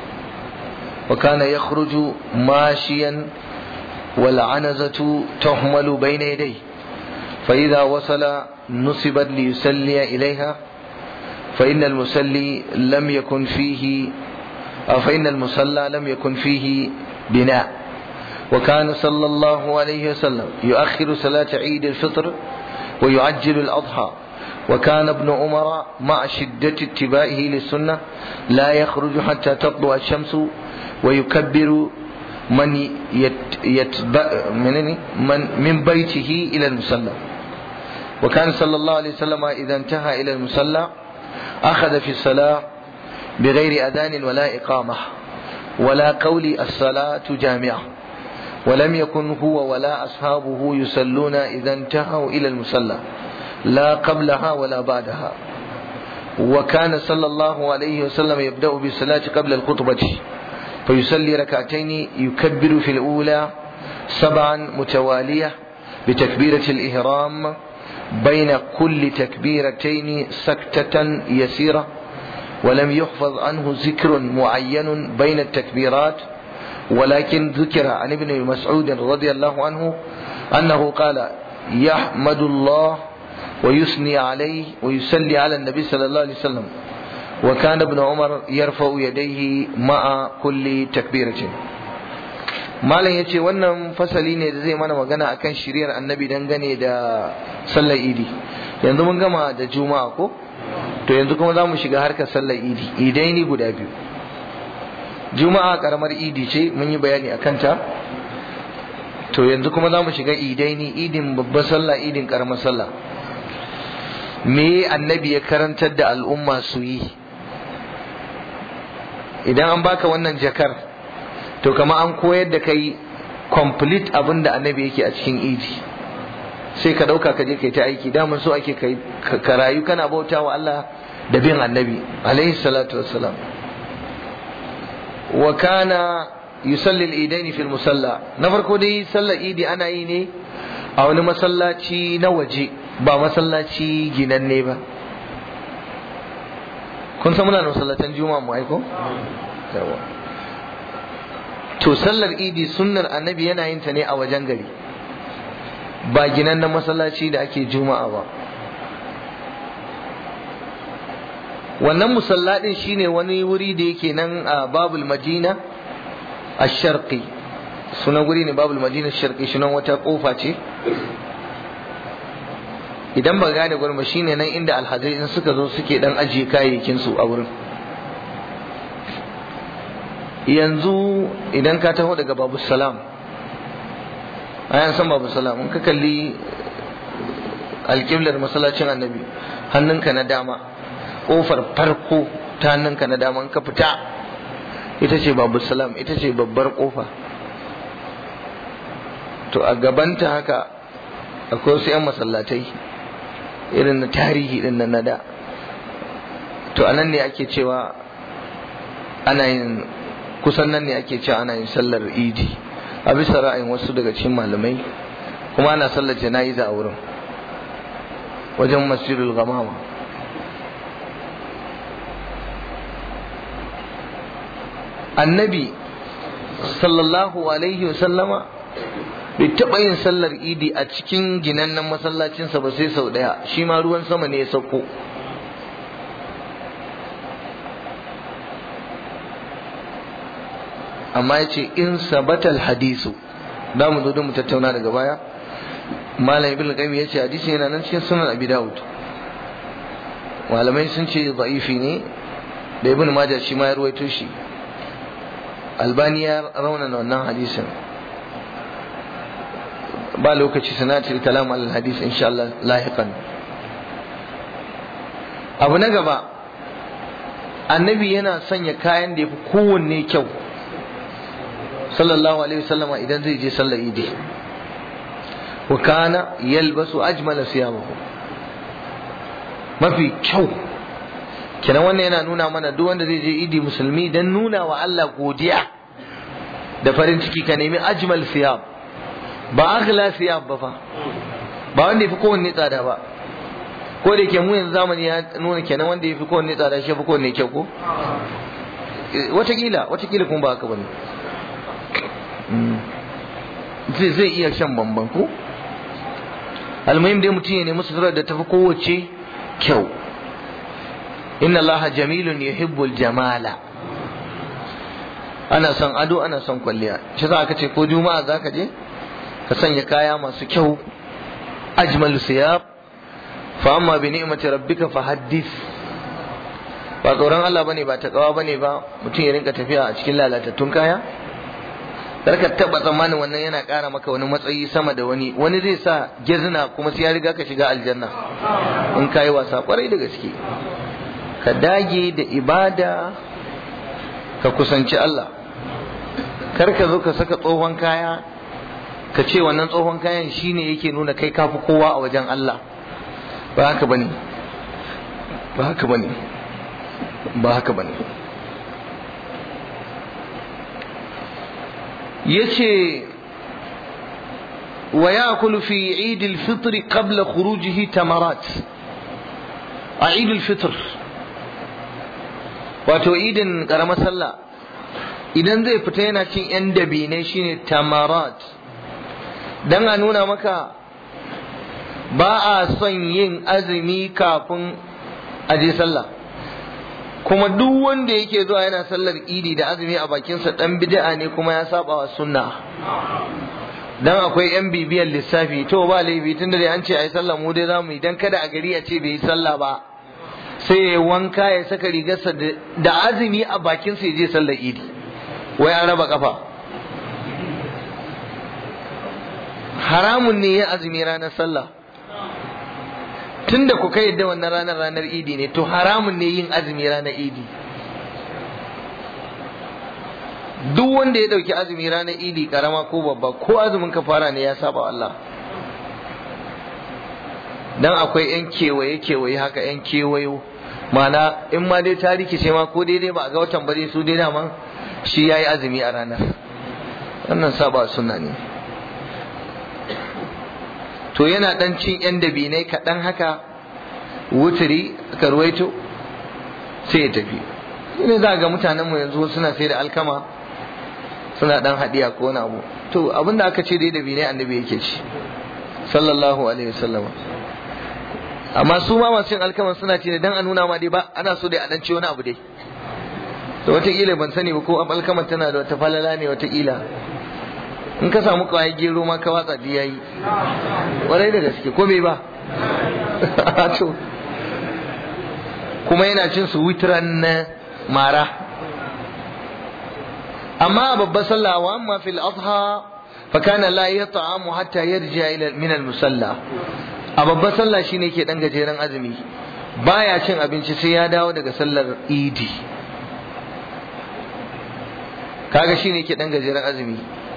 Speaker 1: وكان يخرج ماشيا والعنزة تهمل بين يديه فإذا وصل نصبت ليسلي إليها فإن المسلي لم يكن فيه أو فإن المصلى لم يكن فيه بناء وكان صلى الله عليه وسلم يؤخر صلاة عيد الفطر ويعجل الأضحى وكان ابن عمر مع شدة اتباعه للسنة لا يخرج حتى تطلع الشمس ويكبر من يتبع من, من, من بيته إلى المصلى وكان صلى الله عليه وسلم إذا انتهى إلى المصلى أخذ في الصلاة بغير أذان ولا إقامة ولا قول الصلاة جامعة ولم يكن هو ولا أصحابه يصلون إذا انتهوا إلى المصلى لا قبلها ولا بعدها وكان صلى الله عليه وسلم يبدأ بالصلاة قبل الخطبة فيصلي ركعتين يكبر في الأولى سبعا متوالية بتكبيرة الإهرام بين كل تكبيرتين سكتة يسيرة ولم يحفظ عنه ذكر معين بين التكبيرات ولكن ذكر عن ابن مسعود رضي الله عنه أنه قال يحمد الله ويثني عليه ويصلي على النبي صلى الله عليه وسلم وكان ابن عمر يرفع يديه مع كل تكبيرة malam ya ce wannan fasali ne da zai mana magana akan shiriyar annabi dangane da sallar idi yanzu mun gama da juma'a ko to yanzu kuma za mu shiga harkar sallar idi idai ni guda biyu juma'a karamar idi ce mun yi bayani a kanta to yanzu kuma za mu shiga idai ni idin babbar sallah idin karamar sallah me annabi ya karantar da al'umma su yi idan an baka wannan jakar to kama an koyar da kai complete abin da annabi yake a cikin idi sai ka ɗauka ka je kai ta aiki daman so ake kai ka rayu kana bauta wa Allah da bin annabi alaihi salatu wassalam wa kana yusalli al-idain fi musalla na farko dai sallar idi ana yi ne a wani masallaci na waje ba masallaci ginanne ba kun san muna da masallatan juma'a mu aiko yawa to sallar idi sunnar annabi yana yin ta ne a wajen gari ba ginannen masallaci da ake juma'a ba wannan musalladin shine wani wuri da yake nan a babul madina a sharqi sunan guri ne babul madina sharqi sunan wata kofa ce idan ba gane gurin ba shine nan inda alhazai in suka zo suke dan ajiye kayayyakin su a wurin yanzu idan ka taho daga babu salam ayan san babu salam in ka kalli alƙiblar masallacin annabi hannunka na dama ƙofar farko ta hannunka na dama in ka fita ita ce babu salam ita ce babbar ƙofa to a gabanta haka akwai wasu 'yan masallatai irin na tarihi din nan na da to anan ne ake cewa ana yin kusan nan ne ake cewa ana yin sallar idi a bisa ra'ayin wasu daga cikin malamai kuma ana sallar jana'iza a wurin wajen masjidul gamama annabi sallallahu alaihi wasallama bai taɓa yin sallar idi a cikin ginannen masallacinsa ba sai sau ɗaya shi ma ruwan sama ne ya sauko amma ya ce in sabatal hadisu da mu zo mu tattauna daga baya malam ibn qayyim ya ce hadisi yana nan cikin sunan abi dawud malamai sun ce da'ifi ne da ibn majah shi ma ya ruwaito shi albani ya raunana wannan hadisin ba lokaci sanatar kalam al hadis insha Allah lahiqan abu na gaba annabi yana sanya kayan da yafi kowanne kyau sallallahu alaihi wasallama idan zai je sallar idi wa kana yalbasu ajmala siyabahu mafi kyau kenan wannan yana nuna mana duk wanda zai je idi musulmi dan nuna wa Allah godiya da farin ciki ka nemi ajmal siyab ba aghla siyab ba fa ba wanda yafi kowanne tsada ba ko da ke mu yanzu zamani ya nuna kenan wanda yafi kowanne tsada shi yafi kowanne kyau ko watakila watakila kuma ba haka bane zai zai iya shan bamban ko almuhim dai mutum ya nemi suturar da tafi kowace kyau inna allaha jamilun yuhibbul jamala ana son ado ana son kwalliya shi za ka ce ko juma'a za ka je ka sanya kaya masu kyau ajmal siyab fa amma bi ni'mati rabbika fa haddith ba tsoron Allah bane ba takawa bane ba mutum ya rinka tafiya a cikin lalatattun kaya ka taba tsammanin wannan yana ƙara maka wani matsayi sama da wani wani zai sa gezina kuma sai ya riga ka shiga aljanna in ka yi wasa kwarai da gaske ka dage da ibada ka kusanci Allah kar ka zo ka saka tsohon kaya ka ce wannan tsohon kayan shine yake nuna kai kafi kowa a wajen Allah ba haka bane ba haka bane ba haka bane yace wa yakulu fi eid al-fitr qabla khurujihi tamarat a eid al-fitr wato idin karamar sallah idan zai fita yana cin yan dabinai shine tamarat dan a nuna maka ba a son yin azumi kafin a je sallah kuma duk wanda yake zuwa yana sallar idi da azumi a bakinsa dan bid'a ne kuma ya saba wa sunna dan akwai yan bibiyar lissafi to ba laifi tunda dai an ce ayi sallah mu dai zamu yi dan kada a gari a ce bai yi sallah ba sai ya wanka ya saka rigarsa da azumi a bakinsa ya je sallar idi wai an raba kafa haramun ne ya azumi ranar sallah tunda ku kai yadda wannan ranar ranar idi ne to haramun ne yin azumi ranar idi duk wanda ya dauki azumi ranar idi karama ko babba ko azumin kafara ne ya saba Allah dan akwai yan kewaye kewaye haka yan kewayo mana in ma dai ta rikice ma ko daidai ba a ga watan bare su dai daman shi yayi azumi a ranar wannan saba sunna ne to yana dan cin yan dabinai kaɗan haka wuturi karwaito sai ya tafi ne za ga mutanenmu yanzu suna sai da alkama suna dan hadiya ko wani abu to abinda aka ce dai dabinai annabi yake ci sallallahu alaihi wasallam amma su ma masu yin alkama suna ce dan a nuna ma dai ba ana so dai a dan ci wani abu dai to wataƙila ban sani ba ko alkama tana da wata falala ne wataƙila in ka samu kawai gero ma ka watsa di yayi warai da gaske ko bai ba to kuma yana cin su witran na mara amma a babbar sallah wa amma fil adha fa kana la yat'amu hatta yarja ila min al musalla a babbar sallah shine ke dan gajeren azumi baya cin abinci sai ya dawo daga sallar idi kaga shine ke dan gajeren azumi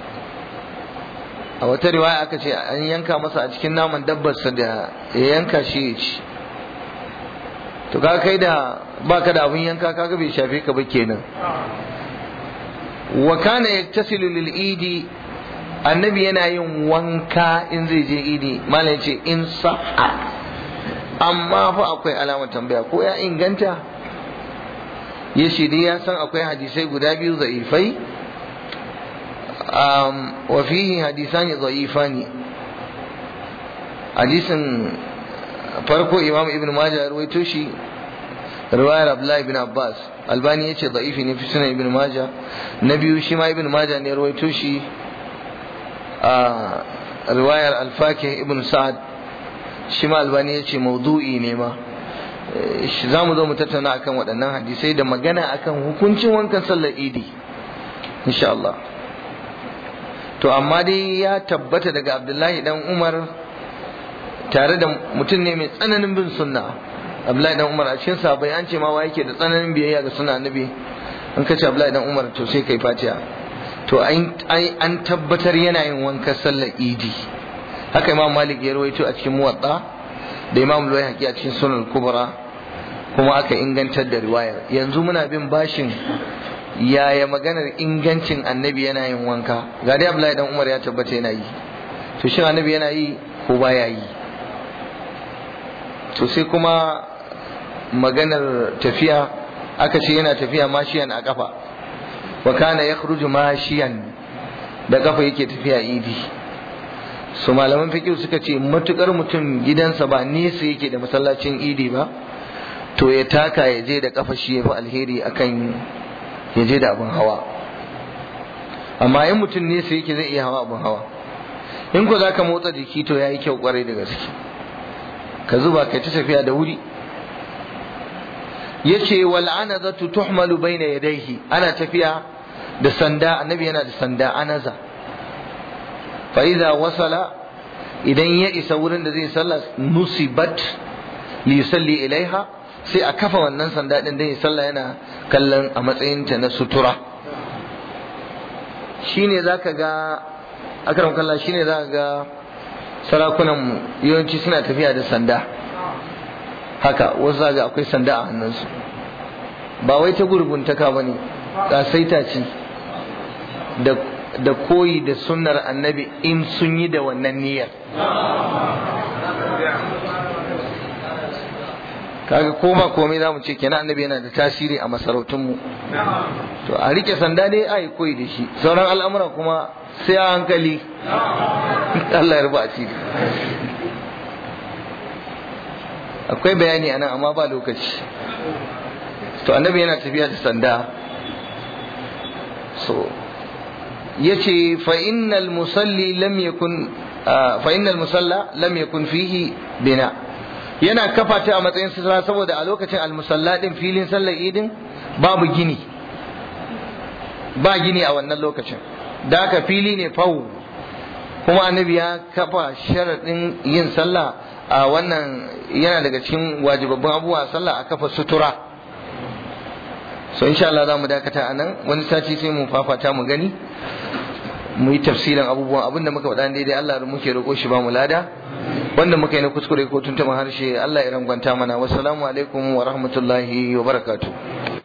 Speaker 1: a wata riwaya aka ce an yanka masa a cikin naman dabbarsa da ya yanka shi ya ci to ka kai da baka da abun yanka kaga bai shafe ka ba kenan wa kana yaktasilu lil idi annabi yana yin wanka in zai je idi malam ce in sa'a amma fa akwai alamar tambaya ko ya inganta ya shi dai ya san akwai hadisai guda biyu za'ifai wa fihi hadisani za'ifani hadisin farko imam ibn majah ya ruwaito shi riwayar abdullahi ibn abbas albani yace da'ifi ne fi sunan ibn majah na biyu shi ma ibn majah ne ruwaito shi a riwayar alfakih ibn sa'ad shi ma albani yace maudu'i ne ma za mu zo mu tattauna akan waɗannan hadisai da magana akan hukuncin wankan sallar idi insha Allah to amma dai ya tabbata daga abdullahi dan umar tare da mutum ne mai tsananin bin sunna Abdullahi dan Umar a cikin sahabbai an ce ma wa yake da tsananin biyayya ga sunna annabi in ka ce Abdullahi dan Umar to sai kai fatiha to an tabbatar yana yin wanka sallar idi haka Imam Malik ya rawaito a cikin muwatta da Imam Luwayhaqi a cikin sunan kubra kuma aka ingantar da riwayar yanzu muna bin bashin yaya maganar ingancin annabi yana yin wanka ga dai Abdullahi dan Umar ya tabbata yana yi to shin annabi yana yi ko baya yi to sai kuma maganar tafiya aka ce yana tafiya mashiyan a kafa wa kana yakhruju mashiyan da kafa yake tafiya idi su malaman fiqh suka ce matukar mutum gidansa ba nesa yake da masallacin idi ba to ya taka ya je da kafa shi yafi alheri akan ya je da abin hawa amma in mutum nesa yake zai iya hawa abin hawa in ko zaka motsa jiki to yayi kyau kwarai da gaske ka zuba kai ta tafiya da wuri yace wal anazatu tuhmalu baina yadayhi ana tafiya da sanda annabi yana da sanda anaza fa idza wasala idan ya isa wurin da zai sallah nusibat li yusalli ilaiha sai a kafa wannan sanda din da ya sallah yana kallon a matsayin ta na sutura shine zaka ga akram kallah shine zaka ga sarakunan yawanci suna tafiya da sanda haka wasu zaga akwai sanda a hannunsu ba wai ta gurguntaka ba ne ƙasaita ce da koyi da sunnar annabi in sun yi da wannan niyyar kaga koma komai za mu ce kenan annabi yana da tasiri a masarautunmu to a rike sanda dai a yi koyi da shi sauran al'amura kuma sai a hankali Allah ya ruba a ciki akwai bayani anan amma ba lokaci to annabi yana tafiya da sanda so yace fa innal musalli lam yakun fa innal musalla lam yakun fihi bina yana kafa ta a matsayin sutura saboda a lokacin almusalla din filin sallar idin babu gini ba gini a wannan lokacin da aka fili ne fawo kuma annabi ya kafa sharaɗin yin sallah a wannan yana daga cikin wajibabban abubuwa sallah a kafa sutura so insha Allah za mu dakata a nan wani sati sai mu fafata mu gani mu yi tafsirin abubuwan abinda muka faɗa daidai Allah da muke roƙo shi ba mu lada wanda muka yi na kuskure ko tuntuma harshe Allah ya rangwanta mana wassalamu alaikum wa rahmatullahi wa barakatuh